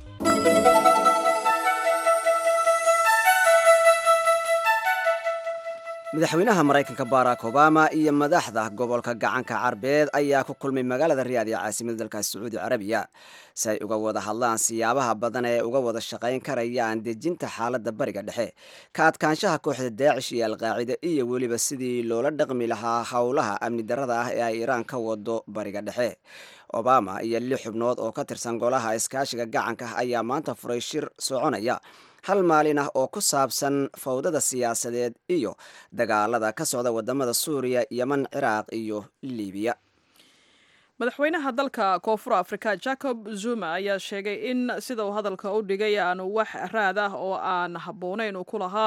madaxweynaha maraykanka barack obama iyo madaxda gobolka gacanka carbeed ayaa ku kulmay magaalada riyaad ee caasimada dalkaasi sacuudi carabiya si ay uga wada hadlaan siyaabaha badan ee uga wada shaqayn karayaan dejinta xaaladda bariga dhexe ka adkaanshaha kooxda daacish iyo alqaacida iyo weliba sidii loola dhaqmi lahaa howlaha amni darada ah ee ay iiraan ka wado bariga dhexe obama iyo lix xubnood oo ka tirsan golaha iskaashiga gacanka ayaa maanta furay shir soconaya hal maalin ah oo ku saabsan fawdada siyaasadeed iyo dagaalada ka socda wadamada suuriya yeman ciraaq iyo libiya madaxweynaha dalka koonfur afrika jacob zuma ayaa sheegay in sida uu hadalka u dhigay aanu wax raad ah oo aan habboonayn uu ku lahaa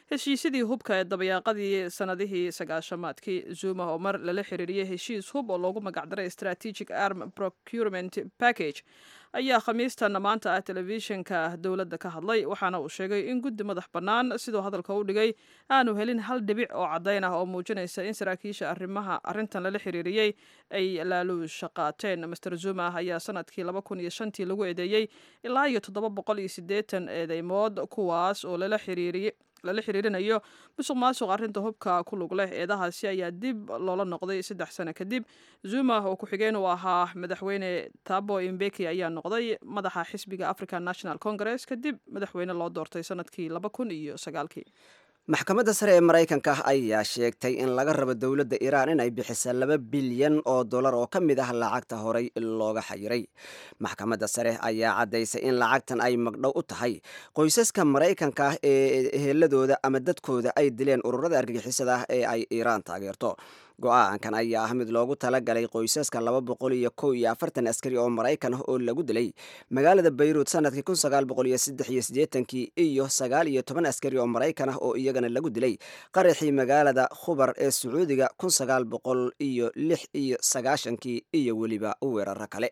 heshiisyadii hubka ee dabayaaqadii sanadihii sagaashamaadkii zuma oo mar lala xiriiriyey heshiis hub oo loogu magacdaray strategic arm procurement package ayaa khamiistan maanta ah telefishinka dowladda ka hadlay waxaana uu sheegay in guddi madax bannaan siduu hadalka u dhigay aanu helin hal dhibic oo caddayn ah oo muujinaysa in saraakiisha arrimaha arrintan lala xiriiriyey ay laaluusha qaateen master zuma ayaa sanadkii laba kun iyo shantii lagu eedeeyey ilaa iyo toddoba boqol iyo siddeetan eedeymood kuwaas oo lala xiriiriyey lala xiriirinayo musuq maasuq arrinta hubka ku lug leh eedahaasi ayaa dib loola noqday saddex sano kadib zuma oo ku-xigeen uu ahaa madaxweyne tabo imbeki ayaa noqday madaxa xisbiga african national congress kadib madaxweyne loo doortay sanadkii laba kun iyo sagaalkii maxkamadda sare ee maraykanka ayaa sheegtay in laga rabo dowladda iiraan inay bixisa laba bilyan oo dollar oo ka mid ah lacagta horey looga xayiray maxkamadda sare ayaa caddaysay in lacagtan ay magdhow u tahay qoysaska maraykanka ah ee eheladooda ama dadkooda ay dileen ururada argagixisada ah ee ay iiraan taageerto go-aankan ayaa ah mid loogu talagalay qoysaska laba boqol iyo kow iyo afartan askari oo maraykan ah oo lagu dilay magaalada bayruud sanadkii kun sagaal boqol iyo saddex iyo siddeetankii iyo sagaal iyo toban askari oo maraykan ah oo iyagana lagu dilay qaraxii magaalada khubar ee sacuudiga kun sagaal boqol iyo lix iyo sagaashankii iyo weliba weeraro kale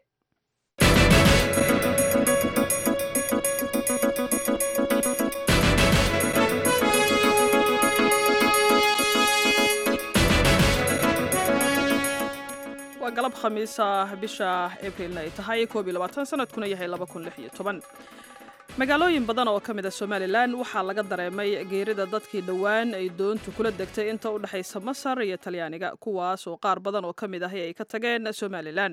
waa galab khamiisa bisha abriilna ay tahay koob iyo labaatan sanadkuna yahay laba kun lix iyo toban magaalooyin badan oo ka mid a somalilan waxaa laga dareemay geerida dadkii dhowaan ay doontu kula degtay inta u dhexaysa masar iyo talyaaniga kuwaas oo qaar badan oo ka mid ahi ay ka tageen somalilan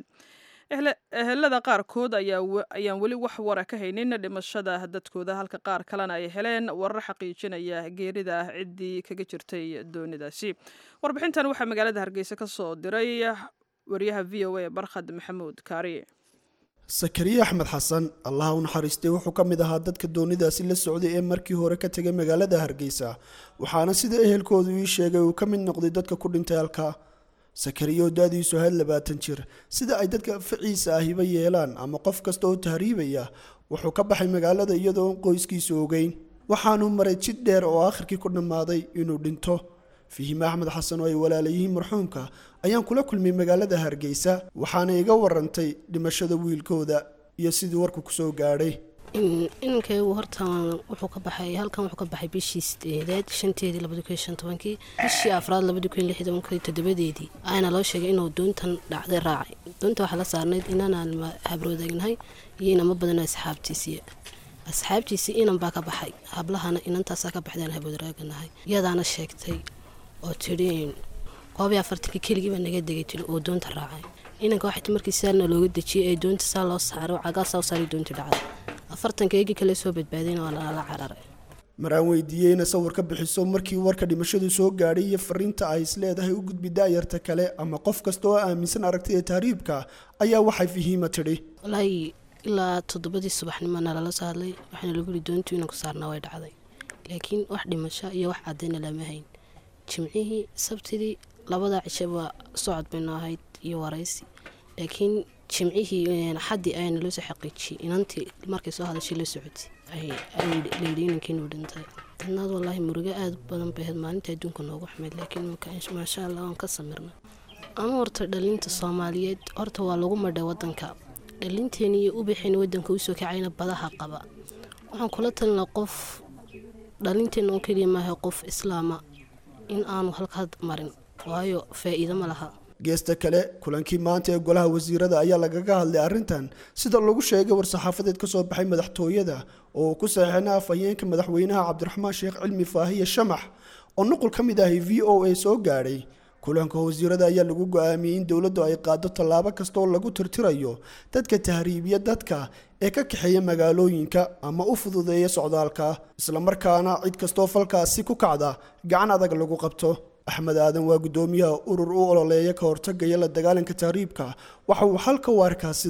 ehelada qaarkood ayaan weli wax wara ka haynin dhimashada dadkooda halka qaar kalena ay heleen warar xaqiijinaya geerida ciddii kaga jirtay doonidaasi warbixintan waxaa magaalada hargeysa ka soo diray wariyaha v o a barkhad maxamuud kaariye sakariye axmed xasan allaha u naxariistay wuxuu ka mid ahaa dadka doonidaasi la socday ee markii hore ka tegay magaalada hargeysa waxaana sida ehelkoodu ii sheegay uu ka mid noqday dadka ku dhintay halka sakariye oo da-diisu ahayd labaatan jir sida ay dadka ficiisa ahiba yeelaan ama qof kasta oo tahriibaya wuxuu ka baxay magaalada iyadoo qoyskiisu ogeyn waxaanuu maray jid dheer oo aakhirkii ku dhammaaday inuu dhinto fihime axmed xasan oo ay walaalayihiin marxuumka ayaan kula kulmay magaalada hargeysa waxaana iga warantay dhimashada wiilkooda iyo sidii warku kusoo gaadhay inankaygu horta wuxuu ka baxay halkan wuxuu ka baxay bishii sideedeed shanteedii labadi kun iyo shan tobankii bishii afraad labadi kun iyo lix tobankii toddobadeedii ayaana loo sheegay inuu doontan dhacday raacay doonta waxaa la saarnayd inanaan habroodeegnahay iyo inama badan asxaabtiisiiya asxaabtiisii inan baa ka baxay hablahana inantaasaa ka baxdaan haboodraaganahay iyadaana sheegtay oo tidhi koob iyo afartankii keligiiba naga degay tiri oo doonta raacay inanka waxay markii saarna looga dejiyey ee doonta saa loo saaro cagaa saa u saaray doonta dhacday afartanka eegii kale soo badbaadayna waa lala cararay maraan weydiiyeyna sawir ka bixiso markii warka dhimashadu soo gaadhay iyo fariinta ay is leedahay u gudbi daayarta kale ama qof kasta oo aaminsan aragtida tahriibka ayaa waxay fahiima tidhi walaahi ilaa toddobadii subaxnimona lala soo hadlay waxaana lagu yihi doontu inanku saarnaa way dhacday laakiin wax dhimasho iyo wax cadayna lama hayn jimcihii sabtidii labadaa cishaba socod baynu ahayd iyo waraysi laakiin jimcihii xaddii ayaana loo soo xaqiijiyey inantii markay soo hadashay la socotay layidhi inankiinuu dhintay dadnaad wallaahi murugo aada badan bay ahayd maalinta adduunka noogu xumayd laakiin maasha allah waan ka samirna ama horta dhalinta soomaaliyeed horta waa lagu madhay wadanka dhalinteeni iyo ubaxeeni wadanka usoo kacayna badaha qaba waxaan kula talina qof dhalinteena oo keliya maaha qof islaama in aanu halkaa marin waayo faa-iido ma laha geesta kale kulankii maanta ee golaha wasiirada ayaa lagaga hadlay arrintan sida lagu sheegay war-saxaafadeed ka soo baxay madaxtooyada oo uu ku saxiixina afhayeenka madaxweynaha cabdiraxmaan sheekh cilmi faahiye shamax oo nuqul ka mid ahi v o a soo gaadhay kulanka wasiirada ayaa lagu go-aamiyey in dowladdu ay qaado tallaabo kasta oo lagu tirtirayo dadka tahriibiya dadka ee ka kaxeeya magaalooyinka ama u fududeeya socdaalka islamarkaana cid kastoo falkaasi ku kacda gacan adag lagu qabto axmed aadan waa guddoomiyaha urur u ololeeya ka hortagaya la dagaalanka tahriibka waxa uu xalka u arkaa sidan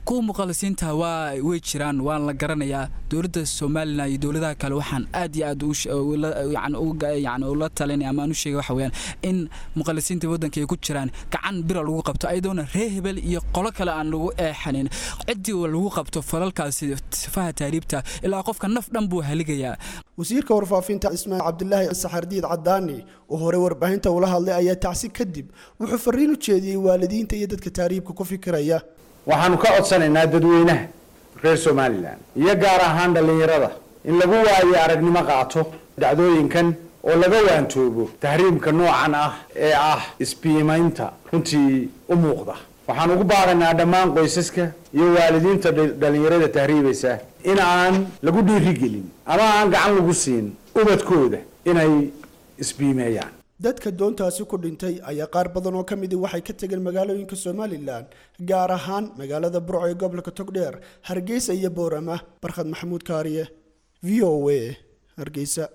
kuwa muqalisiinta waa way jiraan waan la garanayaa dowladda somalilan iyo dowladaha kale waxaan aad iyo aad yani ula talinaya ama aan u sheegay waxa weeyaan in muqalisiinta waddanka ay ku jiraan gacan bira lagu qabto ayadoona ree hebel iyo qolo kale aan lagu eexanin ciddii lagu qabto falalkaasi sifaha taariibta ilaa qofka naf dhan buu haligayaa wasiirka warfaafinta ismaaciil cabdilaahi saxardiid cadaani oo hore warbaahinta ula hadlay ayaa tacsi kadib wuxuu fariin u jeediyey waalidiinta iyo dadka taariibka ku fikiraya waxaanu ka codsanaynaa dadweynaha reer somalilan iyo gaar ahaan dhallinyarada in lagu waayo aragnimo qaato dhacdooyinkan oo laga waantoobo tahriibka noocan ah ee ah isbiimaynta runtii u muuqda waxaan ugu baaqaynaa dhammaan qoysaska iyo waalidiinta dhallinyarada tahriibaysa in aan lagu dhiirigelin ama aan gacan lagu siin ubadkooda inay isbiimeeyaan dadka doontaasi ku dhintay ayaa qaar badan oo ka midi waxay ka tegeen magaalooyinka somalilan gaar ahaan magaalada burco ee gobolka togdheer hargeysa iyo boorama barkhad maxamuud kaariye v o a hargeysa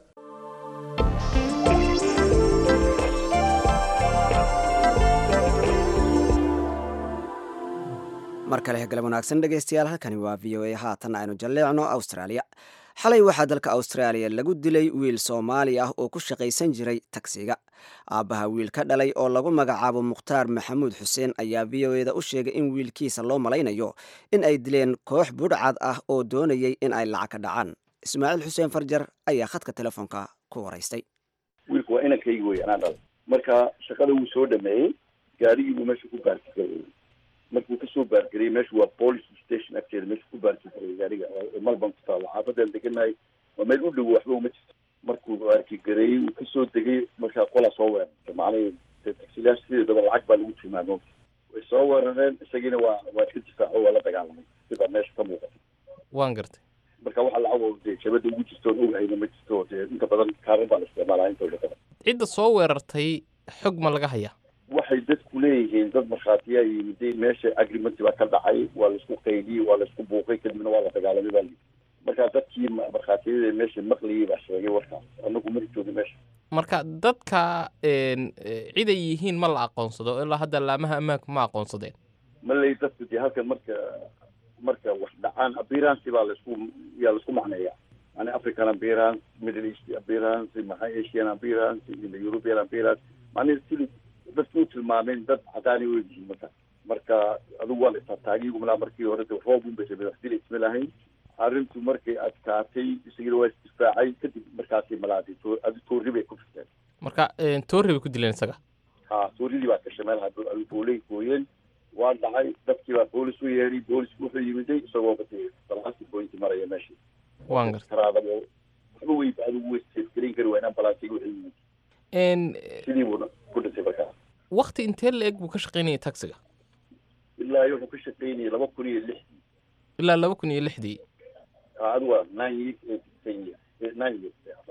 mar kale galab wanaagsan dhegaystayaal halkani waa v o a haatan aynu jalleecno australia xalay waxaa dalka austraaliya lagu dilay wiil soomaali ah oo ku shaqaysan jiray tagsiga aabbaha wiil ka dhalay oo lagu magacaabo mukhtaar maxamuud xuseen ayaa v o eda u sheegay in wiilkiisa loo malaynayo in ay dileen koox budhcad ah oo doonayay in ay lacag ka dhacaan ismaaciil xuseen farjar ayaa khadka telefoonka ku waraystay wiilku waa inankaygi wey anaa dhalay marka shaqada wuu soo dhameeyey gaarigiibuu meesha ku baarkigarayey markuu kasoo baargariyey meeshu waa police station agteeda meesha ku baarkigarayey gaariga malban ku taalo xaafadaan deganahay waa meel u dhowo waxba uma jirto markuu baarkigareeyey uu kasoo degay markaa qolaa soo weerartay macnihii taxilayaasha sideedaba lacag baa lagu tilmaamo way soo weerareen isagiina waa waa iska difaaco waa la dagaalamay sibaa meesha ka muuqata waan gartay marka waxa lacag dee jabada ugu jirto oon ogahayna ma jirto dee inta badan kaaran baa la isticmaalaa intooda badan cidda soo weerartay xog ma laga hayaa waxay dadku leeyihiin dad markhaatiyaa yimiday meesha agreement baa ka dhacay waa laisku qaydiyey waa laisku buuqay kadibna waa la dagaalamay baa lii marka dadkii markhaatiyada meesha maqliyey baa sheegay warkaas anagu mari joogin meesha marka dadka ciday yihiin ma la aqoonsado ilaa hadda laamaha ammaanka ma aqoonsadeen maley dadku dee halkan marka marka wax dhacaan appearance baa laisku yaa laisku macneeya yani african appearance middle east appearance maxaa asian appearance european appearance macnihi sidii dadku u tilmaameen dad cadaani u yihiin marka marka adigu waa la istaataagigu malaa markii hore de roob un bay rabeen wax dila isma lahayn arrintu markay adkaatay isagina waa isdifaacay kadib markaasi malaadi adi toori bay ku firteen marka toori bay ku dileen isaga ha tooridii baa gashay meel booley gooyeen waa dhacay dadkii baa boolis u yeeray boolisku wuxuu yimiday isagoo bade balaasi bointi maraya meeshii waan gartay karaadabo waxba wey adigu way seefgarayn kari waayeen ambalaasiga wuxuu yimid sidii buuna ku dhintay markaa wakti intee la eg buu ka shaqaynayay taxiga ilaa wuxuu ka shaqaynayay laba kun iyo lixdii ilaa laba kun iyo lixdii adigu waa nine years eight ten years nine years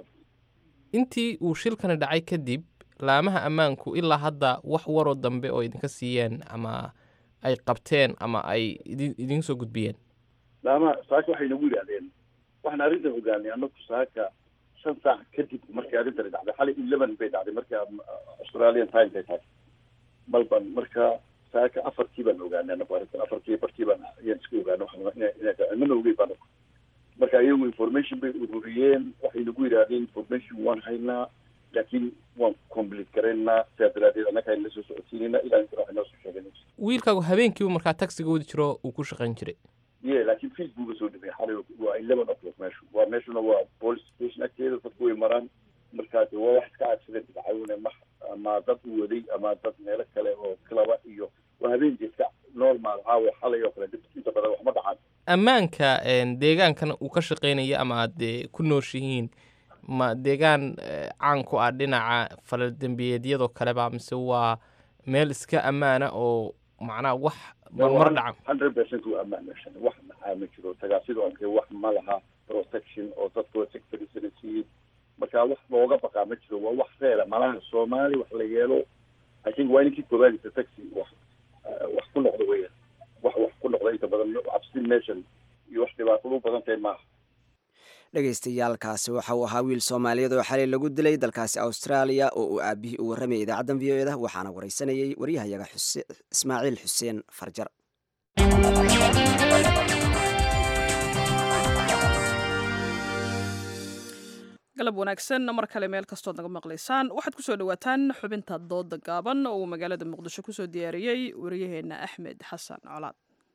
intii uu shilkani dhacay kadib laamaha ammaanku ilaa hadda wax waroo dambe oo idinka siiyeen ama ay qabteen ama ay idin idin soo gudbiyeen laamaha saaka waxay nagu yidhahdeen waxaan arrintan ogaanay anaku saaka shan saac kadib markii arrintani dhacday xalay eleven bay dhacday marka australian time bay tahay malban marka saaka afartii baan ogaanay anaku arrintan afartii bartii baan ayaan iska ogaanay waxmana ogey baan marka iyagu information bay ururiyeen waxay nagu yidhahdeen information waan haynaa laakiin waan complete garaynaa sidaa daraadeed annaga hayna soo socodsiinayna ilaa inta waxay noo soo sheegeen wiilkaagu habeenkiiba markaa taxiga wadi jiro uu ku shaqayn jiray ye laakiin fiis buuga soo dhimay xalay waa eleven o'clock meeshu waa meeshuna waa police station agteeda dadku way maraan markaas waa wax iska accident dhacayune ma ama dad u waday ama dad meelo kale oo klaba iyo waa habeenkii iska normal caawa xalay oo kale inta badan waxma dhacaan ammaanka deegaankan uu ka shaqaynaya ama aad ku nooshihiin ma deegaan caan ku ah dhinaca falaldembiyeedyadoo kaleba mise waa meel iska ammaana oo macnaha wax marmar dhacan hundred percent waa ammaan meeshan wax maxaa ma jiro tagaasida onke wax ma laha protection oo dadka sectorisana siiyey marka wax looga baqaa ma jiro waa wax reera malaha soomaali wax la yeelo i think waa ninkii koobaadisa taxi wax wax ku noqda weya wax wax ku noqda inta badan cabsi meeshan iyo wax dhibaatadu u badan tahay maaha dhegaystayaalkaasi waxa uu ahaa wiil soomaaliyeed oo xalay lagu dilay dalkaasi austraaliya oo uu aabihii u warramayay idaacaddan v o eda waxaana waraysanayay waryahayaga ismaaciil xuseen farjar galab wanaagsan mar kale meel kastood naga maqlaysaan waxaad kusoo dhawaataan xubinta dooda gaaban oo uu magaalada muqdisho kusoo diyaariyey wariyaheenna axmed xasan colaad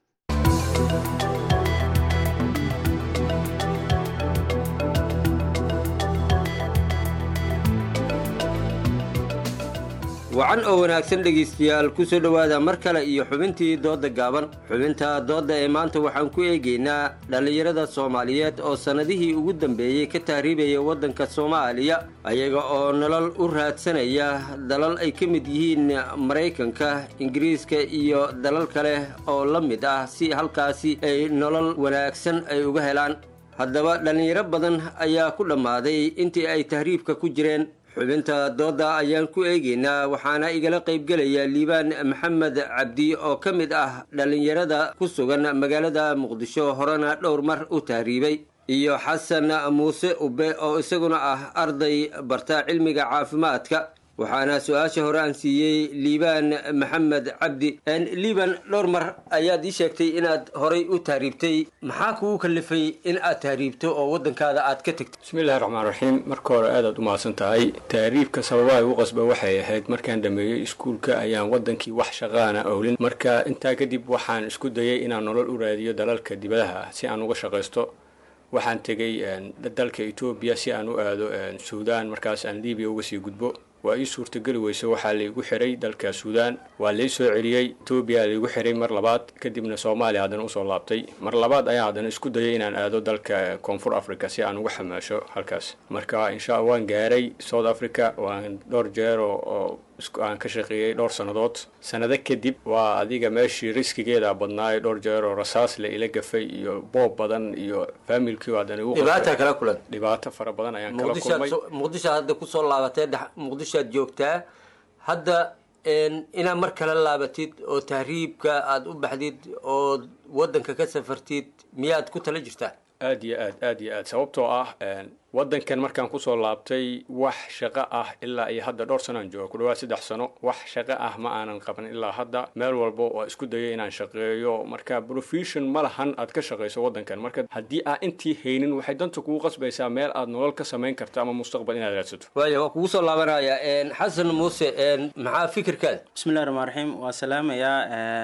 wacan oo wanaagsan dhegaystayaal ku soo dhowaada mar kale iyo xubintii doodda gaaban xubinta doodda ee maanta waxaan ku eegaynaa dhallinyarada soomaaliyeed oo sannadihii ugu dambeeyey ka tahriibaya waddanka soomaaliya ayaga oo nolol u raadsanaya dalal ay ka mid yihiin maraykanka ingiriiska iyo dalal kale oo la mid ah si halkaasi ay nolol wanaagsan ay uga helaan haddaba dhallinyaro badan ayaa ku dhammaaday intii ay tahriibka ku jireen xubinta doodda ayaan ku eegaynaa waxaana igala qaybgelaya liibaan maxamed cabdi oo ka mid ah dhallinyarada ku sugan magaalada muqdisho horena dhowr mar u tahriibay iyo xasan muuse ube oo isaguna ah arday barta cilmiga caafimaadka waxaana su-aasha hore aan siiyey liibaan maxamed cabdi liibaan dhowr mar ayaad ii sheegtay inaad horay u tahriibtay maxaa kugu kalifay in aad tahriibto oo waddankaada aad ka tegto bismillahi raxmaan raxiim marka hore aadaad u mahadsan tahay tahriibka sababaha igu qasba waxay ahayd markaan dhameeyey iskuulka ayaan waddankii wax shaqaana owlin marka intaa kadib waxaan isku dayay inaan nolol u raadiyo dalalka dibadaha ah si aan uga shaqaysto waxaan tegey dalka etoobiya si aan u aado suudaan markaas aan libiya uga sii gudbo waa ii suurtageli weyse waxaa laigu xiray dalka suudaan waa lai soo celiyey etoobiya laigu xiray mar labaad kadibna soomaaliya haddana usoo laabtay mar labaad ayaa haddana isku dayay inaan aado dalka koonfur africa si aan uga xamaasho halkaas marka insha alla waan gaaray south africa waan dhowr jeer oo aan ka shaqeeyey dhowr sannadood sannado kadib waa adiga meeshii riskigeeda badnaay dhowr jeer oo rasaas la ila gafay iyo boob badan iyo faamilkii haddana igu dhibaata kala kulan dhibaato fara badan ayaan kala kulmay muqdishoad hadda kusoo laabatee muqdishoad joogtaa hadda inaad mar kale laabatid oo tahriibka aada u baxdid oo waddanka ka safartid miyaad ku tala jirtaa aad iyo aad aad iyo aad sababtoo ah waddankan markaan kusoo laabtay wax shaqo ah ilaa iyo hadda dhowr sanoaan jooga ku dhawaad saddex sano wax shaqo ah ma aanan qaban ilaa hadda meel walba waa isku dayay inaan shaqeeyo marka profession ma lahan aad ka shaqayso waddankan marka haddii aa intii haynin waxay danta kugu qasbaysaa meel aad nolol ka samayn karto ama mustaqbal inaad raadsato waaya waa kugu soo laabanaya xasan muuse maxaa fikirkaada bismillahi raxmaan raxiim waa salaamayaa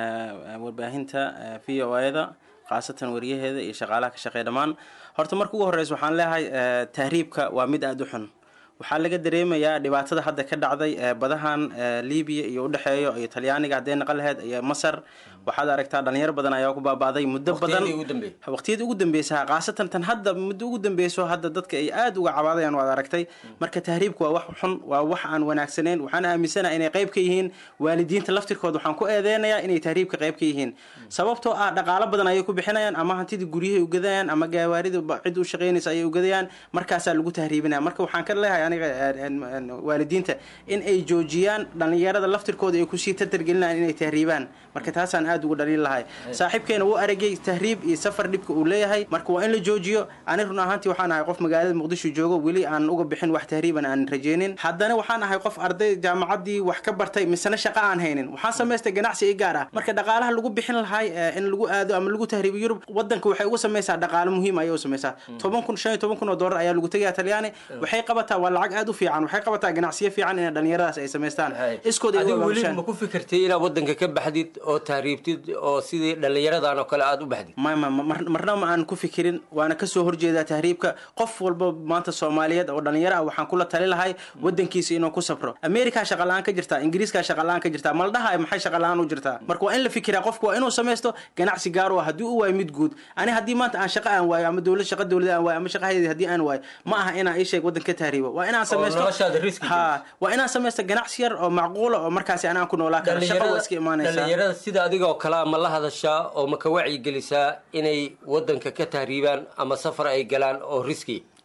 warbaahinta v o a da khaasatan wariyaheeda iyo shaqaalaha ka shaqeeya dhammaan horta marka ugu horreysa waxaan leeyahay tahriibka waa mid aada u xun waxaa laga dareemayaa dhibaatada hadda ka dhacday badahan libiya iyo udhexeeyo iyo talyaaniga haddee naqan laheyd iyo masar waxaad aragtaa dhalinyaro badan ayaa ku baaba'day muddo badan waqtiyadii ugu dambeysa khaasatan tan hadda muddo ugu dambeyso hadda dadka ay aada uga cabaadayaan waad aragtay marka tahriibka waa wax xun waa wax aan wanaagsaneyn waxaan aaminsanaha inay qayb ka yihiin waalidiinta laftirkooda waxaan ku eedeynayaa inay tahriibka qayb ka yihiin sababtoo ah dhaqaalo badan ayay ku bixinayaan ama hantidii guryahay ugadayaan ama gawaarida cid u shaqeynaysa ayay ugadayaan markaasaa lagu tahriibinaya marka waxaan ka leeyahay aniga waalidiinta in ay joojiyaan dhalinyarada laftirkooda ay kusii tartargelinayaan inay tahriibaan marka taasaan aada uga dhalin lahay saaxiibkeena wuu aragay tahriib iyo safar dhibka uu leeyahay marka waa in la joojiyo ani run ahaantii waxaan ahay qof magaalada muqdisho joogo weli aan uga bixin wax tahriiban aan rajeynin haddana waxaan ahay qof arday jaamacaddii wax ka bartay misena shaqo aan haynin waxaan samaystay ganacsi i gaar ah marka dhaqaalaha lagu bixin lahay in lagu aado ama lagu tahriibo yurub wadanka waxay uga samaysaa dhaqaalo muhiim ayay u samaysaa toban kun shan iyo toban kun oo doolar ayaa lagu tegayaa talyaani waxay qabataa waa lacag aada u fiican waxay qabataa ganacsiyo fiican inay dhalinyaradaas ay samaystaan iskooda adigu weli ma ku fikirtay inaad waddanka ka baxdid oo tahriibtid oo sidii dhallinyaradan oo kale aada u baxdid ma ma marna ma aan ku fikirin waana kasoo horjeedaa tahriibka qof walba maanta soomaaliyeed oo dhalinyaro ah waxaan kula tali lahay wadankiisa inuu ku safro america shaqa la-aan ka jirtaa ingiriiska shaqa la-aan ka jirtaa maldhaha maxay shaqa la-aan u jirtaa marka waa in la fikiraa qofku waa inuu samaysto ganacsi gaar u ah haddii u waayo mid guud ani haddii maanta aan shaqa aan waayo ama dowlad shaqa dowlada aan waayo ama shaqa hayadi haddii aan waayo ma aha inaan ii sheeg waddan ka tahriibo waa inaan samaysto ha waa inaan samaysto ganacsi yar oo macquula oo markaasi anaan ku noolaa karo shaqa waa iska imaanaysaa dhallinyarada sida adigoo kalea ma la hadashaa oo ma ka wacyigelisaa inay waddanka ka tahriibaan ama safar ay galaan oo riski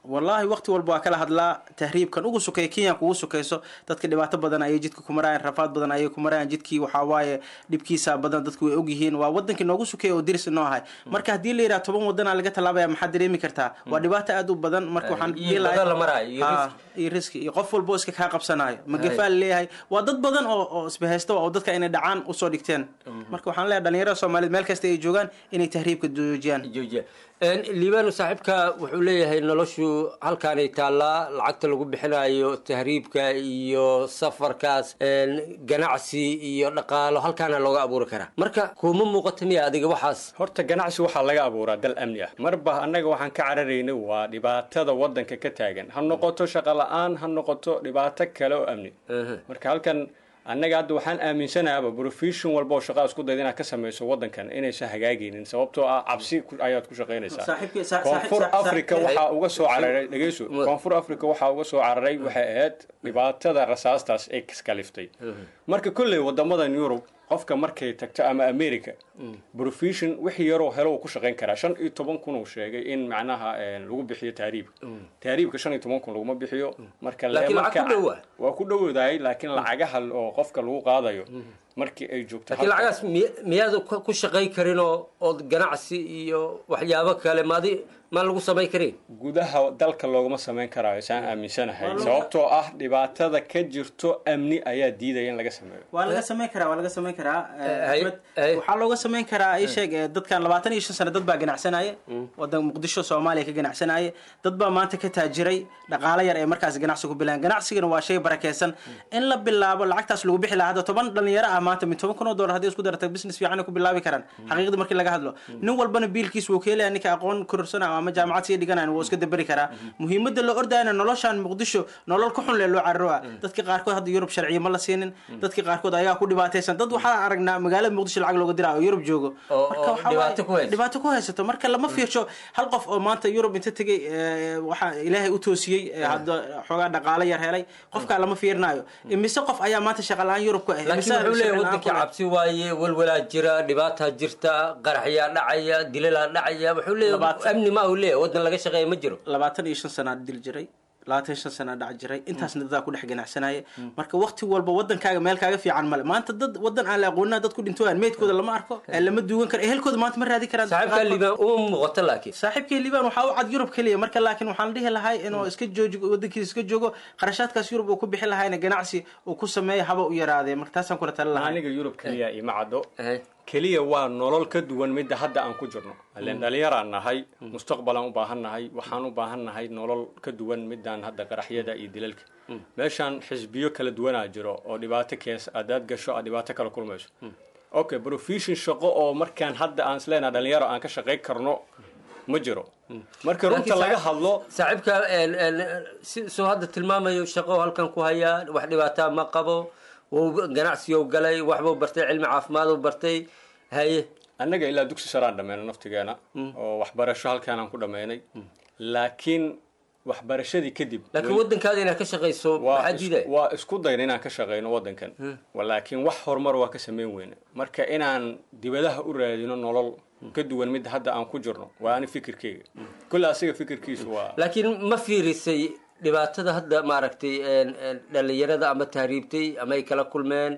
wallaahi waqti walba waa kala hadlaa tahriibkan ugu sukeeya kenya kugu sukeyso dadka dhibaato badan ayay jidka ku marayaan rafaad badan ayay ku marayaan jidkii waxaa waaye dhibkiisa badan dadku way ogyihiin waa wadankii noogu sukeeya oo diris noo ahay marka haddii la yidhaha toban wadanaa laga tallaabaya maxaad dareemi kartaa waa dhibaato aad u badan marka waxaan iyo dhihi lahay- badan la maraayo, iyo Ha, riski. iyo riski iyo qof walba oo iska kaa qabsanayo Hay. magafaa leeyahay waa dad badan oo oo isbahaysta oo dadka inay dhacaan usoo dhigteen marka waxaan leeyahay dhalinyarada soomaaliyeed meel kasta ay joogaan inay tahriibka joojiyaan liibaan saaxiibka wuxuu leeyahay noloshu halkaanay taallaa lacagta lagu bixinayo tahriibka iyo safarkaas een, ganacsi iyo dhaqaalo halkaana looga abuuri karaa marka kuma muuqata miya adiga waxaas horta ganacsi waxaa laga abuuraa dal amni ah marba annaga waxaan ka cararaynay waa dhibaatada wadanka ka taagan ha noqoto shaqo la-aan ha noqoto dhibaato kale oo amni marka halkan annaga hadda waxaan aaminsanaaba profession walba oo shaqaa isku dayda inaad ka samayso wadankan inaysan hagaagaynin sababtoo ah cabsi ku- ayaad ku shaqaynaysaa Saaxiibkii- sa- koonfur saaxiib- africa saaxiib- waxaa uga soo cararay dhegeyso koonfur africa waxaa uga soo cararay waxay ahayd dhibaatada rasaastaas ay iskaliftay marka kolley wadamadan yurub qofka markay tagto ama america profession wixii yaroo helo uu ku shaqayn karaa shan iyo toban kun uu sheegay in macnaha eh, lagu bixiyo taariibka taariibka shan iyo toban kun laguma bixiyo marka le- Laakiin lacag marka- ku dhowa. waa ku dhowdahay laakiin lacagaha oo qofka lagu qaadayo markii ay joogto laakiin halka- lacagaas miy- miyaad ku ku shaqayn karin oo ood ganacsi iyo waxyaabo kale maadi maan lagu samayn karin gudaha dalka looguma samayn karaayo saan aaminsanahay Waa lagu- sababtoo ah dhibaatada ka jirto amni ayaa diidaya in laga sameeyo waa laga samayn karaa waa laga samayn karaa eh, hay- Ahmed, waxaa looga samayn karaa ii sheeg eh, dadkan labaatan iyo shan sano dad baa ganacsanaya wadan muqdisho soomaaliya ka ganacsanaya dad baa maanta ka taajiray dhaqaale yar ee markaas ganacsi ku bilaan ganacsigana waa shay barakeysan in la bilaabo lacagtaas lagu bixi lahaa hadda toban dhalinyaro ah maanta min toban kun oo dollar haddii isku darata business fiican ay ku bilaabi karaan xaqiiqda markii laga hadlo nin walbana biilkiis wuu ka helaya ninka aqoon kororsanaya ama jaamacad sii dhiganayan wuu iska daberi karaa muhiimada la ordayana noloshan muqdisho nolol ku xun lee loo carroa dadka qaarkood hadda yurub sharciyo ma la siinin dadka qaarkood ayaa ku dhibaataysan dad waxaa aragnaa magaalada muqdisho lacag looga diraa oo yurub joogo oo Marka waxaa dhibaato waaye- ku haysto. dhibaato ku haysato marka lama fiirsho hal qof oo maanta yurub inta tegay eh, waxaa ilaahay u toosiyey eh, hadda xoogaa dhaqaale yar helay qofkaa lama fiirinayo imise qof ayaa maanta shaqa la-aan yurub ku ah laakiin imise wuxuu leeyahay shaqo la'aan wadankii ku leh. cabsi waaye walwalaa jira dhibaataa jirta qaraxyaa dhacaya dilalaa dhacaya wuxuu leeyahay amni ma uu leeyahay wadan laga shaqeeya ma jiro labaatan iyo shan sanaa dil jiray labaatan iyo shan sanaa dhac jiray intaasna dadaa ku dhex ganacsanaya marka waqti walba wadankaaga meel kaaga fiican male maanta dad wadan aan la aqoonina dad ku dhintoyaan meydkooda lama arko ee lama duugan karo ehelkooda maanta ma raadi karaan saaxiibkaa liibaan uma muuqato laakiin saaxiibkii liibaan waxaa u cad yurub keliya marka laakiin waxaan dhihi lahay inuu iska joogo wadankiisa iska joogo qarashaadkaas yurub uu ku bixi lahayna ganacsi uu ku sameeyo haba u yaraadee marka taasaan kula talin lahay aniga yurub keliya ima caddo keliya waa nolol ka duwan midda hadda aan ku jirno ileen dhalinyaraan nahay mustaqbalaan u baahan nahay waxaan u baahan nahay nolol ka duwan midaan hadda qaraxyada iyo dilalka meeshaan xisbiyo kala duwanaa jiro oo dhibaato kees adaad gasho aad dhibaato kala kulmayso okay profession shaqo oo markaan hadda aan isleenaha dhalinyaro aan ka shaqayn karno ma jiro marka runta laga hadlo saaxiibka een, een, si soo hadda tilmaamayo shaqo halkan ku hayaa wax dhibaataa ma qabo wuu ganacsigu galay waxbuu bartay cilmi caafimaaduu bartay haye annaga ilaa dugsi saraan dhammayno naftigeena oo waxbarasho halkaan aan ku dhammaynay laakiin waxbarashadii kadib laakiin wadankaada inaad ka shaqayso waa maxaa is- diidaya waa isku dayna inaan ka shaqayno wadankan laakiin wax horumar waa ka samayn weyne marka inaan dibadaha u raadino nolol ka duwan midda hadda aan ku jirno waa ani fikirkeyga kulle asiga fikirkiisu waa laakiin ma fiirisay dhibaatada hadda maaragtay een, een, dhalinyarada ama tahriibtay ama ay kala kulmeen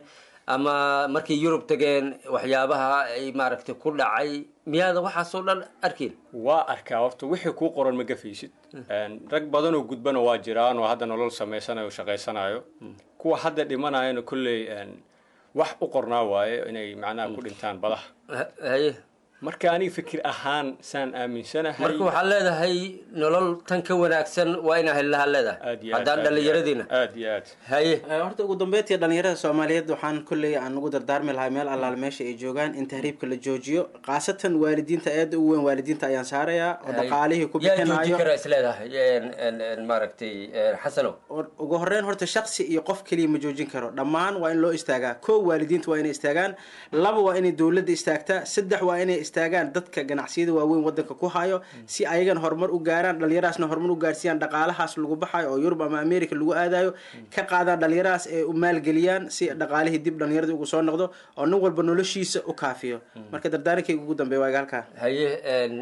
ama markay yurub tageen waxyaabaha ay maaragtay ku dhacay miyaada waxaasoo dhan arkin waa arkaa horta wixii kuu qoran ma gafaysid Een, rag badan oo gudbana waa jiraan oo hadda nolol samaysanayo o shaqaysanayo kuwa hadda dhimanayana kolley een, wax u qornaa waaye inay macnaha ku dhintaan badaha haye marka aniga fikir ahaan saan aaminsanahay marka waxaad leedahay nolol tan ka wanaagsan waa inaa helaha leedahay aad iyo aad, haddaan aad iyo dhallinyaradiina aad. aad iyo aad haye Eh, horta ugu dambeyntii dhalinyarada soomaaliyeed waxaan kolley aan ugu dardaarmi lahaa meel allaale meesha ay joogaan in tahriibka la joojiyo khaasatan waalidiinta aada u weyn waalidiinta ayaan saarayaa oo Haye. dhaqaalihii ku yaa joojin bixinayo karaa is leedahay een, een, een, maaragtay een, xasanow ugu horeyn horta shaksi iyo qof keliya ma joojin karo dhammaan waa in loo istaagaa kow waalidiinta waa inay istaagaan laba waa inay dowladda istaagtaa saddex waa inay istaagaan dadka ganacsiyada waaweyn wadanka ku hayo si ayagan horumar u gaaraan dhalinyarahaasna horumar u gaarsiiyaan dhaqaalahaas lagu baxayo oo yurub ama america lagu aadayo ka qaadaan dhalinyarahaas ee u maalgeliyaan si dhaqaalihii dib dhalinyarada ugu soo noqdo oo nin walba noloshiisa u kaafiyo marka dardaarankayga ugu dambeeya waa halkaa haye een,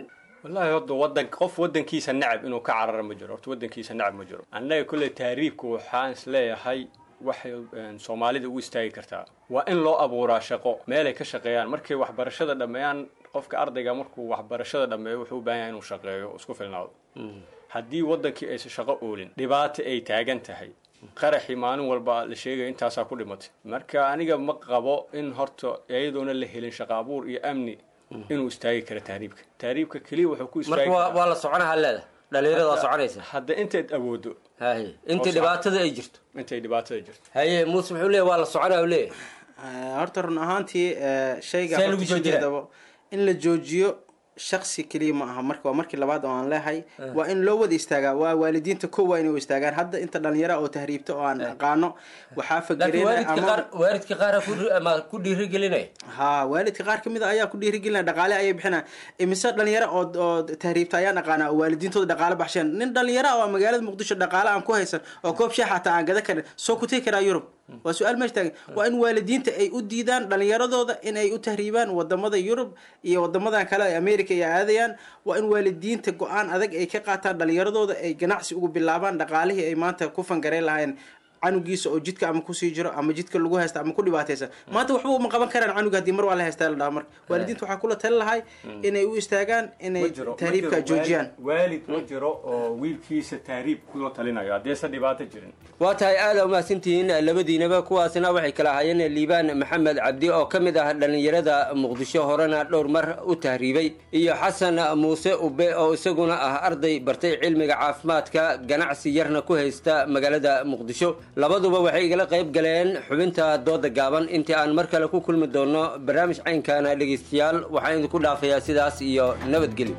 wallaahi horta wadan qof wadankiisa nacab inuu ka carara ma jiro horta wadankiisa nacab ma jiro annaga kolley taariibku waxaan isleeyahay waxay een, soomaalida u istaagi kartaa waa in loo abuuraa shaqo meelay ka shaqeeyaan markay waxbarashada dhammeeyaan qofka ardayga markuu waxbarashada dhammeeyo wuxuu u baahan yahay inuu shaqeeyo oo isku filnaado haddii wadankii aysan shaqo oolin dhibaato ay taagan tahay qaraxii maalin walba la sheegaya intaasaa ku dhimatay marka aniga ma qabo in horta iyadoona la helin shaqo abuur iyo amni inuu istaagi karo tahriibka tahriibka keliya wuxuu ku istaagi marka waa karaa- waa la soconaha leeda dhalinyarada waa Hadda- soconaysa hadda intayd awoodo haye intii dhibaatada ay jirto intay dhibaatada jirto haye muuse muxuu leeyahy waa la soconaa u leeyahay Eh, horta run ahaantii eh, shayga See horta lagu joojinaa? sideedaba in la joojiyo shaksi keliya ma aha marka waa markii labaad oo aan leehay waa in loo wada istaagaa waa waalidiinta ko waa inay u istaagaan hadda inta dhalinyara oo tahriibta oo aan aqaano waxaa laakiin fagereen waalidka qaar waalidka qaar ama ku dhiirigelinaya ha waalidka qaar kamid a ayaa ku dhiirigelinaya dhaqaale ayay bixinaya imise dhalinyaro oo oo tahriibta ayaan aqaanaa oo waalidiintooda dhaqaale baxsheen nin dhalinyaro ah oo magaalada muqdisho dhaqaale aan ku haysan oo koob shaah xataa aan gada karin soo ku tegi karaa yurub waa su-aal meesha taagan waa in waalidiinta ay u diidaan dhalinyaradooda in ay u tahriibaan wadamada yurub iyo wadamadan kale ee america ay aadayaan waa in waalidiinta go-aan adag ay ka qaataan dhalinyaradooda ay ganacsi ugu bilaabaan dhaqaalihii ay maanta ku fangareyn lahaayeen canugiisa oo jidka ama kusii jiro ama jidka lagu haysta ama ku dhibaataysan maanta waxba uma qaban karaan canug haddii mar waa la haystaa la dhaha marka waalidiinta waxaa kula tali lahay inay u istaagaan inay tahriibka joojiyaan waalid ma jiro oo wiilkiisa tahriib kula talinayo haddeesan dhibaato jirin waa tahay aada umahadsantihiin labadiinaba kuwaasna waxay kala ahaayeen liibaan maxamed cabdi oo ka mid ah dhallinyarada muqdisho horena dhowr mar u tahriibay iyo xasan muuse ube oo isaguna ah arday bartay cilmiga caafimaadka ganacsi yarna ku haysta magaalada muqdisho labaduba waxay igala qayb galeen xubinta dooda gaaban intii aan mar kale ku kulmi doono barnaamij caynkaana dhegaystayaal waxaan idinku dhaafayaa sidaas iyo nabadgelyo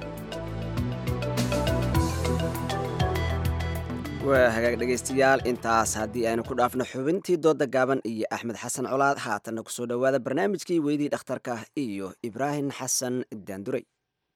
waa hagaag dhegaystayaal intaas haddii aynu ku dhaafno xubintii dooda gaaban iyo axmed xasan colaad haatanna kusoo dhowaada barnaamijkii weydii dhakhtarka iyo ibraahim xasan daanduray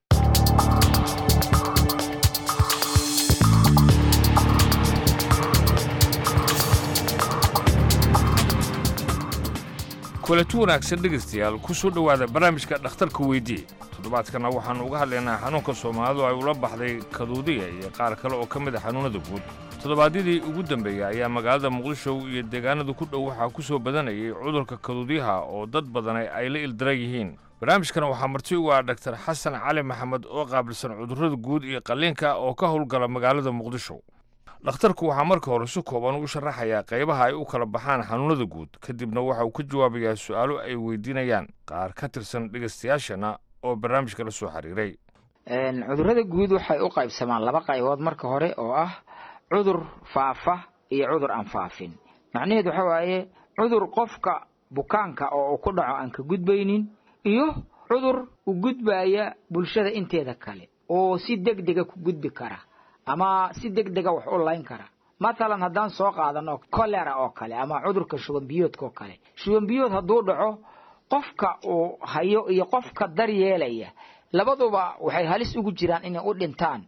kulanti wanaagsan dhegaystayaal ku soo dhowaada barnaamijka dhakhtarka weydii toddobaadkana waxaannu uga hadlaynaa xanuunka soomaalidu ay ula baxday kaduudiga iyo qaar kale oo ka mid a xanuunnada guud toddobaadyadii ugu dambeeyey ayaa magaalada muqdisho iyo deegaanada ku dhow waxaa ku soo badanayay cudurka kaduudyaha oo dad badan ay la ildaran yihiin barnaamijkan waxaa marti ugu ah dhaktar xasan cali maxamed oo qaabilsan cudurrada guud iyo qalliinka oo ka howlgala magaalada muqdisho dhakhtarku waxaa marka hore si kooban u sharaxayaa qaybaha ay u kala baxaan xanuunnada guud kadibna waxa uu ka jawaabayaa su'aalo ay weydiinayaan qaar ka tirsan dhegaystayaashana oo barnaamijka la soo xiriiray cudurrada guud waxay u qaybsamaan laba qaybood marka hore oo ah cudur faafa iyo cudur aan faafin macnaheedu waxa waaye cudur qofka bukaanka oo uu ku dhaco aan ka gudbaynin iyo cudur u gudbaya bulshada inteeda kale oo si deg dega ku gudbi kara ama si deg dega wax u layn kara mathalan haddaan soo qaadano kolera oo kale ama cudurka shubanbiyoodka oo kale shubanbiyood hadduu dhaco qofka uu hayo iyo qofka daryeelaya labaduba waxay halis ugu jiraan inay u dhintaan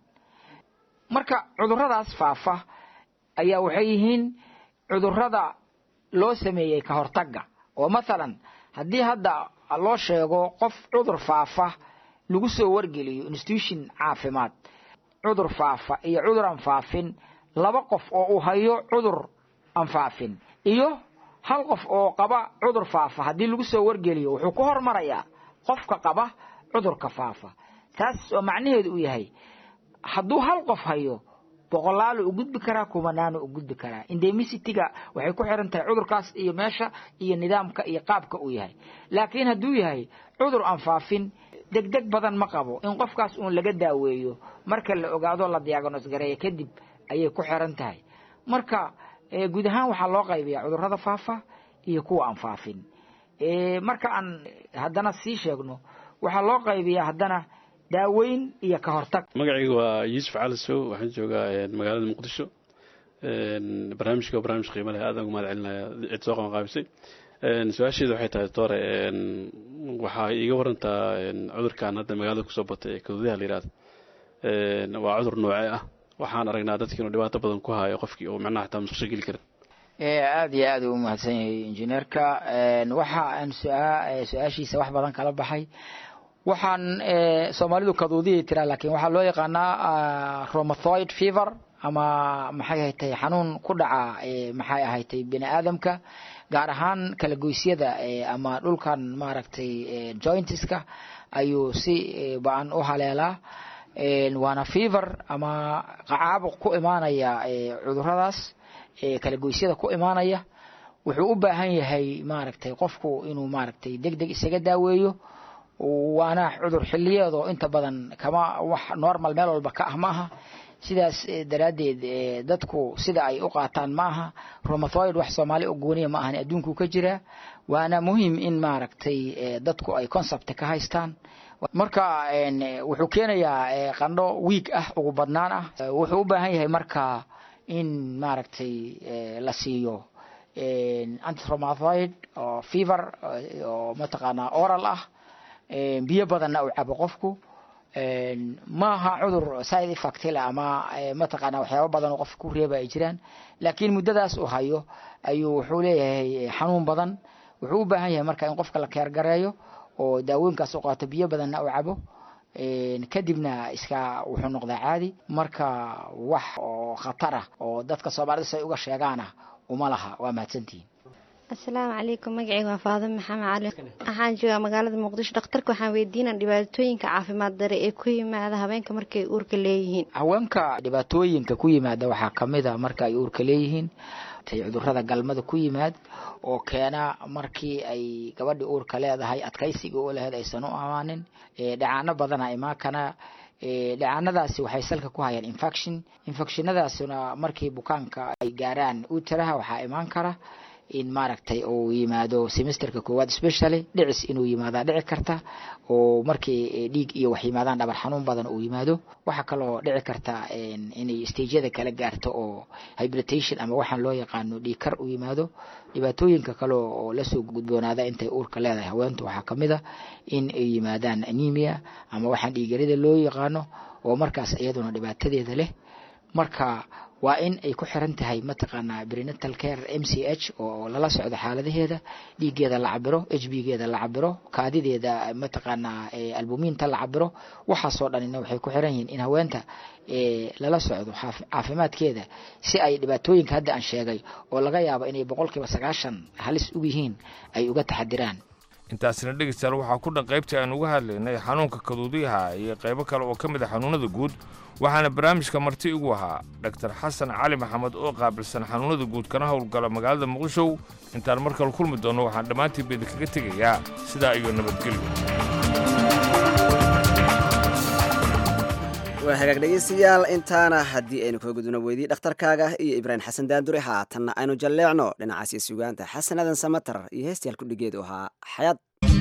marka cudurradaas faafa ayaa waxay yihiin cudurrada loo sameeyey ka hortagga oo mathalan haddii hadda loo sheego qof cudur faafa lagu soo wargeliyo institution caafimaad cudur faafa iyo cudur aan faafin laba qof oo uu hayo cudur aan faafin iyo hal qof oo qaba cudur faafa haddii lagu soo wargeliyo wuxuu ku hormarayaa qofka qaba cudurka faafa taas oo macnaheedu uu yahay hadduu hal qof hayo boqolaalu u gudbi karaa kumanaanu u gudbi karaa indemicityga waxay ku xiran tahay cudurkaas iyo meesha iyo nidaamka iyo qaabka uu yahay laakiin hadduu yahay cudur aan faafin degdeg badan ma qabo in qofkaas uun laga daaweeyo marka la ogaado la diagnos gareeyo kadib ayay ku xiran tahay marka guud ahaan waxaa loo qaybiyaa cudurrada faafa iyo kuwa aan faafin marka aan haddana sii sheegno waxaa loo qaybiyaa haddana daaweyn iyo ka hortag magacayga waa yuusuf cali sow waxaan joogaa magaalada muqdisho barnaamijka waa barnaamij qiimo leh aadaan ugu mahad celinaya cid soo qaban qaabisay su-aasheedu waxay tahay doore waxaa iiga warantaa cudurkan hadda magaalada kusoo batay ee kaduudaha la yidhahdo waa cudur noocee ah waxaan aragnaa dadkii inuu dhibaato badan ku hayo qofkii uu macnaha xataa musqusho geli karin aada iyo aada u mahadsan yahay injineerka waxa aan su-aashiisa wax badan kala baxay waxaan soomaalidu kaduudiyay tiraa laakiin waxaa loo yaqaanaa romathoid fever ama maxay ahatay xanuun ku dhaca maxay ahatay bini aadamka gaar ahaan kala goysyada ama dhulkan maaragtay jointiska ayuu si ba-an u haleelaa waana fever ama caabuq ku imaanaya cuduradaas kala goysyada ku imaanaya wuxuu u baahan yahay maaragtay qofku inuu maaragtay deg deg isaga daaweeyo waana cudur xiliyeedoo inta badan kama wax normal meel walba ka ah ma aha sidaas daraaddeed dadku sida ay u qaataan ma aha romathoid wax soomaali oo gooniya ma ahan adduunkuu ka jiraa waana muhiim in maaragtay dadku ay concept ka haystaan marka wuxuu keenayaa qandho wiig ah ugu badnaan ah wuxuu u baahan yahay marka in maaragtay la siiyo antiromathoid oo fever oo mataqaanaa oral ah biyo badanna uu cabo qofku maaha cudur side effect leh ama mataqaanaa waxyaabo badan oo qofka ku reeba ay jiraan laakiin muddadaas uu hayo ayuu wuxuu leeyahay xanuun badan wuxuu u baahan yahay marka in qofka la keergareeyo oo daawooyinkaas u qaato biyo badanna uu cabo kadibna iska wuxuu noqdaa caadi marka wax oo khatara oo dadka soomaalida si ay uga sheegaana uma laha waa mahadsantihiin asalaamu calaykum magacayga waa faadimo maxamed cali waxaan joogaa magaalada muqdisho dhakhtarka waxaan weydiinaa dhibaatooyinka caafimaad dare ee ku yimaada habeenka markay uurka leeyihiin haweenka dhibaatooyinka ku yimaada waxaa kamid a marka ay uurka leeyihiin cudurada galmada ku yimaad oo keena markii ay gabadhii uurka leedahay adkaysiga u laheyd aysan u amaanin dhacaano badana imaakana dhacaanadaasi waxay salka ku hayaan infection infectionadaasuna markii bukaanka ay gaaraan utaraha waxaa imaan kara in maaragtay uu yimaado semesterka koowaad specially dhicis inuu yimaadaa dhici karta oo markii dhiig iyo wax yimaadaan dhabar xanuun badan uu yimaado waxaa kaloo dhici karta inay stageyada kala gaarto oo hybritation ama waxaan loo yaqaano dhiigkar uu yimaado dhibaatooyinka kale oo lasoo gudboonaada intay uurka leedahay haweentu waxaa kamid a in ay yimaadaan anemia ama waxaan dhiigarida loo yaqaano oo markaas iyaduna dhibaatadeeda leh marka waa in ay ku xiran tahay mataqaanaa prenatal care m c h oo lala socdo xaaladaheeda dhiiggeeda la cabiro h b geeda la cabiro kaadideeda mataqaanaa albumiinta la cabiro waxaasoo dhanina waxay ku xiran yihiin in haweenta lala socdo caafimaadkeeda si ay dhibaatooyinka hadda aan sheegay oo laga yaabo inay boqolkiiba sagaashan halis u yihiin ay uga taxadiraan intaasina dhegeystayaal waxaa ku dhan qaybtii aan uga hadlaynay xanuunka kaduudiyaha iyo qaybo kale oo ka mid a xanuunada guud waxaana barnaamijka marti igu ahaa dhaktar xasan cali maxamed oo qaabilsan xanuunada guud kana howlgala magaalada muqdishow intaan mar kale kulmi doonno waxaan dhammaantiinba idinkaga tegayaa sidaa iyo nabadgelyo waa hagaag dhegeystayaal intaana haddii aynu kaga gudubno weydii dhakhtarkaaga iyo ibraahim xasan daandure haatanna aynu jalleecno dhinacaasi sugaanta xasan adan samatar iyo heestayaal kudhigeedu ahaa xayaad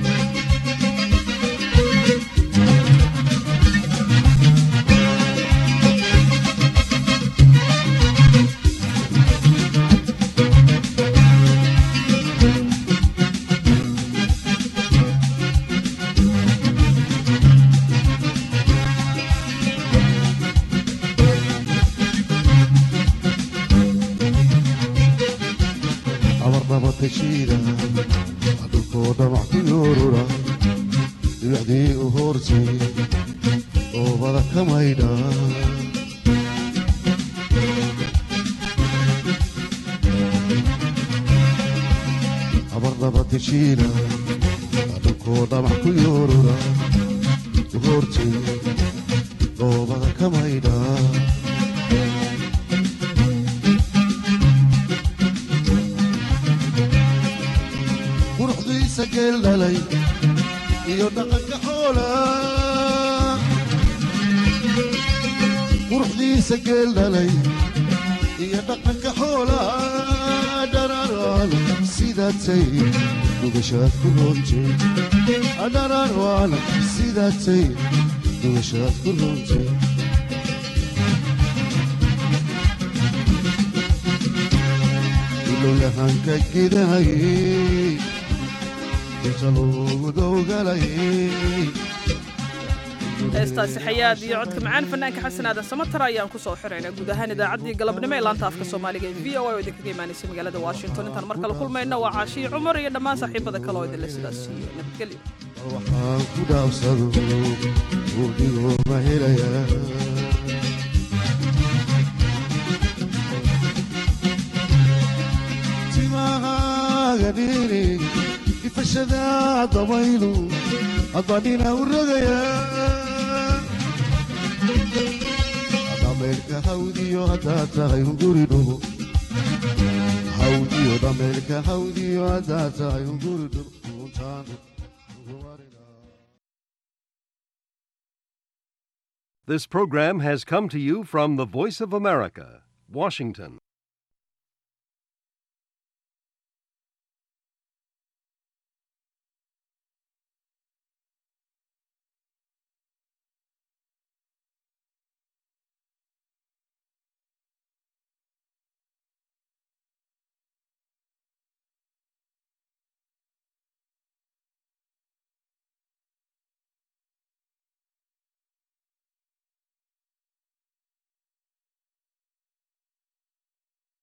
abarnabatashiida dhulkoo dhamac ku yoorura dhibicdii u hoortay oobada ka maydha abarnabatashiida dhulkoo dhamac ku yoorura u hoortay oobada ka maydha quruxdiisa geel dhalay iyo dhaqanka xoola quruxdiisa geel dhalay iyo dhaqanka xoola dhararwaan sidaatay dugashaad ku roontay dhararwaan sidaatay dugashaad ku roontay ilowyahanka gidahayey heestaasi xayaad iyo codka macaan fanaanka xasan aadan samatar ayaan ku soo xiraynaa guud ahaan idaacaddii galabnimo ee laanta afka soomaaliga ee v o a oo idinkaga imaanaysa magaalada washington intaan mar kale kulmayna waa caashiyi cumar iyo dhammaan saaxiibada kale oo idinle sidaas iyo nabadgelyo waxaan ku dhaafsado buudigoo ma helayaa timahaaga dhiri ifashada dabaylu adbadhina u rogayaa dhameelka hawdiyo haddaad tahay hunguri dhubo hawdiyo dhameelka hawdiyo haddaad tahay hunguri dhubo untaan This program has come to you from the Voice of America, Washington.